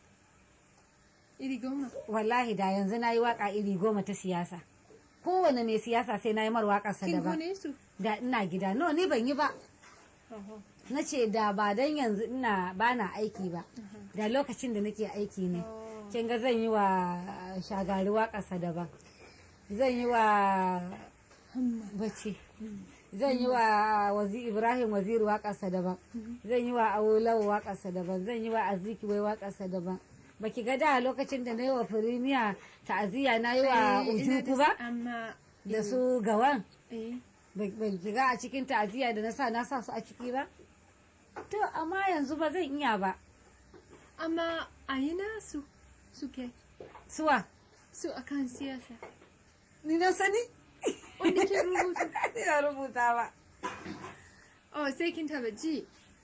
Iri goma. wallahi da yanzu na yi waka iri goma ta siyasa kowane mai siyasa sai na yi mar waƙarsa Kin daban gone su? da ina gida no ni ban yi ba Oho. na ce da ba dan yanzu ina ba na aiki ba da lokacin da nake aiki ne Oh. kin ga zan yi wa shagari waƙarsa daban zan yi wa bacci zan yi wa wazi ibrahim waziri waƙarsa daban zan yi wa awolawo waƙarsa daban zan yi wa aziki wai waƙarsa daban baki ga da lokacin da na yi wa firimiya ta'aziyya na yi wa Eh, ina da ujuku ba Amma da su gawan eh, ban shiga a cikin ta'aziyya da na sa na sa su a ciki ba to amma yanzu ba zan iya ba amma a yi nasu suke suwa su akan siyasa. ni na sani Wanda ke rubutu. ni na rubuta ba Oh, sai kin taba ji.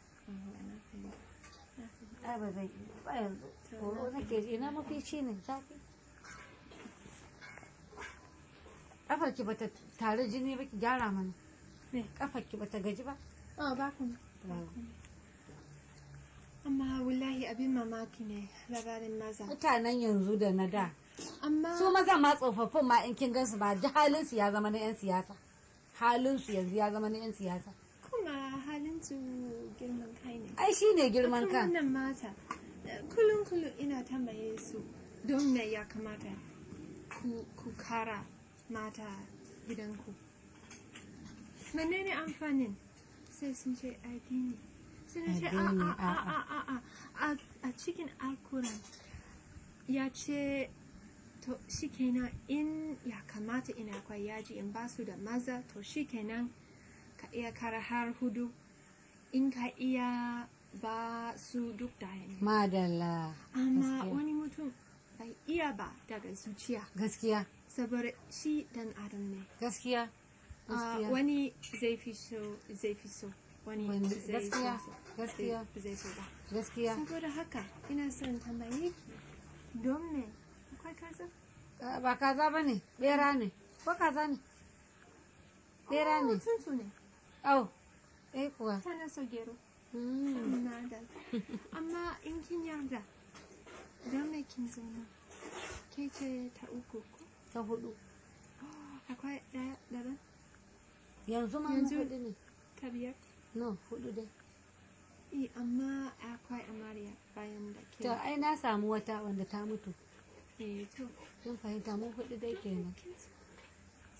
ai ba zan iya ba yanzu horo nake ji na mafici ne zafi kafar ki bata tare jini ba ki gyara mana Me? kafar ki bata gaji ba Oh, ba kuma. Amma wallahi abin mamaki ne labarin maza. mutanen yanzu da na da Amma su maza ma tsofaffin ma in kin gansu ba da halin su ya zama na yan siyasa halin su yanzu ya zama na yan siyasa kuma halin su girman kai ne. ai shine girman Akan kan wannan mata kullum kullum ina tambaye su don me ya kamata ku, ku kara mata gidanku. Menene amfanin? Sai sun ce addini. Sai na ce a Addini, a a a'a. a a a a cikin alkuran ya ce to shikenan in ya kamata ina akwai yaji in ba su da maza to shikenan ka iya kara har hudu in ka iya ba su duk daya ne madalla amma gaskiya. wani mutum bai iya ba daga zuciya gaskiya saboda shi dan adam ne gaskiya Ah, gaskiya wani zai fi so zai fi so wani Wani- zai fi gaskiya, so gaskiya. zai- zai so ba gaskiya saboda haka ina son tambaye ki don me akwai kaza Ah, ba kaza ba ne bera ne ko kaza ne bera ne tuntu ne au eh kuwa tana so gero Mm. na da amma in kin yarda don me kin zauna ke ce ta uku ko ta hudu akwai ɗaya daban yanzu ma na Yanzu- hudu ne ta biyar no hudu dai Eh, amma akwai amarya bayan da ke to ai na samu wata wanda ta mutu eh to kin fahimta mun hudu dai kenan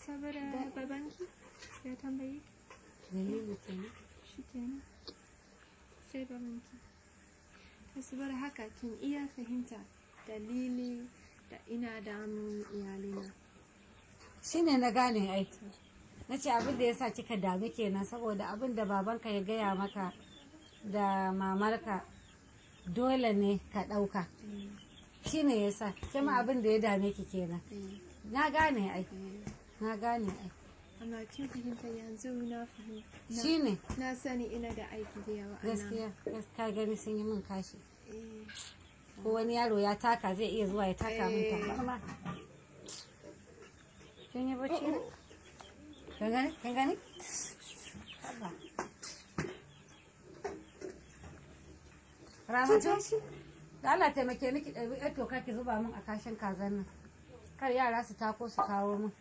saboda babanki ya tambayi dalili kenan shi kenan sai babanki ta saboda haka kin iya fahimta dalili da ina damun iyalina shine na gane ai na ce abin da ya sa kika dami kenan saboda abin da babanka ya gaya maka da mamarka dole ne ka ɗauka shine ya sa kima abin da ya dame ki kenan na gane ai na gane ai amma kin fahimta yanzu na fahimta shine na sani ina da aiki da yawa a nan. gaskiya ka gani sun yi min kashi Eh, ko wani yaro ya taka zai iya zuwa ya taka min Eh. tabarma kin yi bacci ne kin gani kin gani Haba. Ramatu, da Allah taimake ni ki ɗabi ɗan toka ki zuba min a kashin kazan nan. Kar yara su tako su kawo min.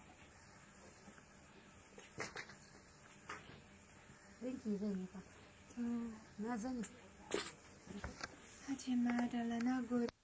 Ɗinki zan yi fa. to Na zani. Hajiya Madala na gode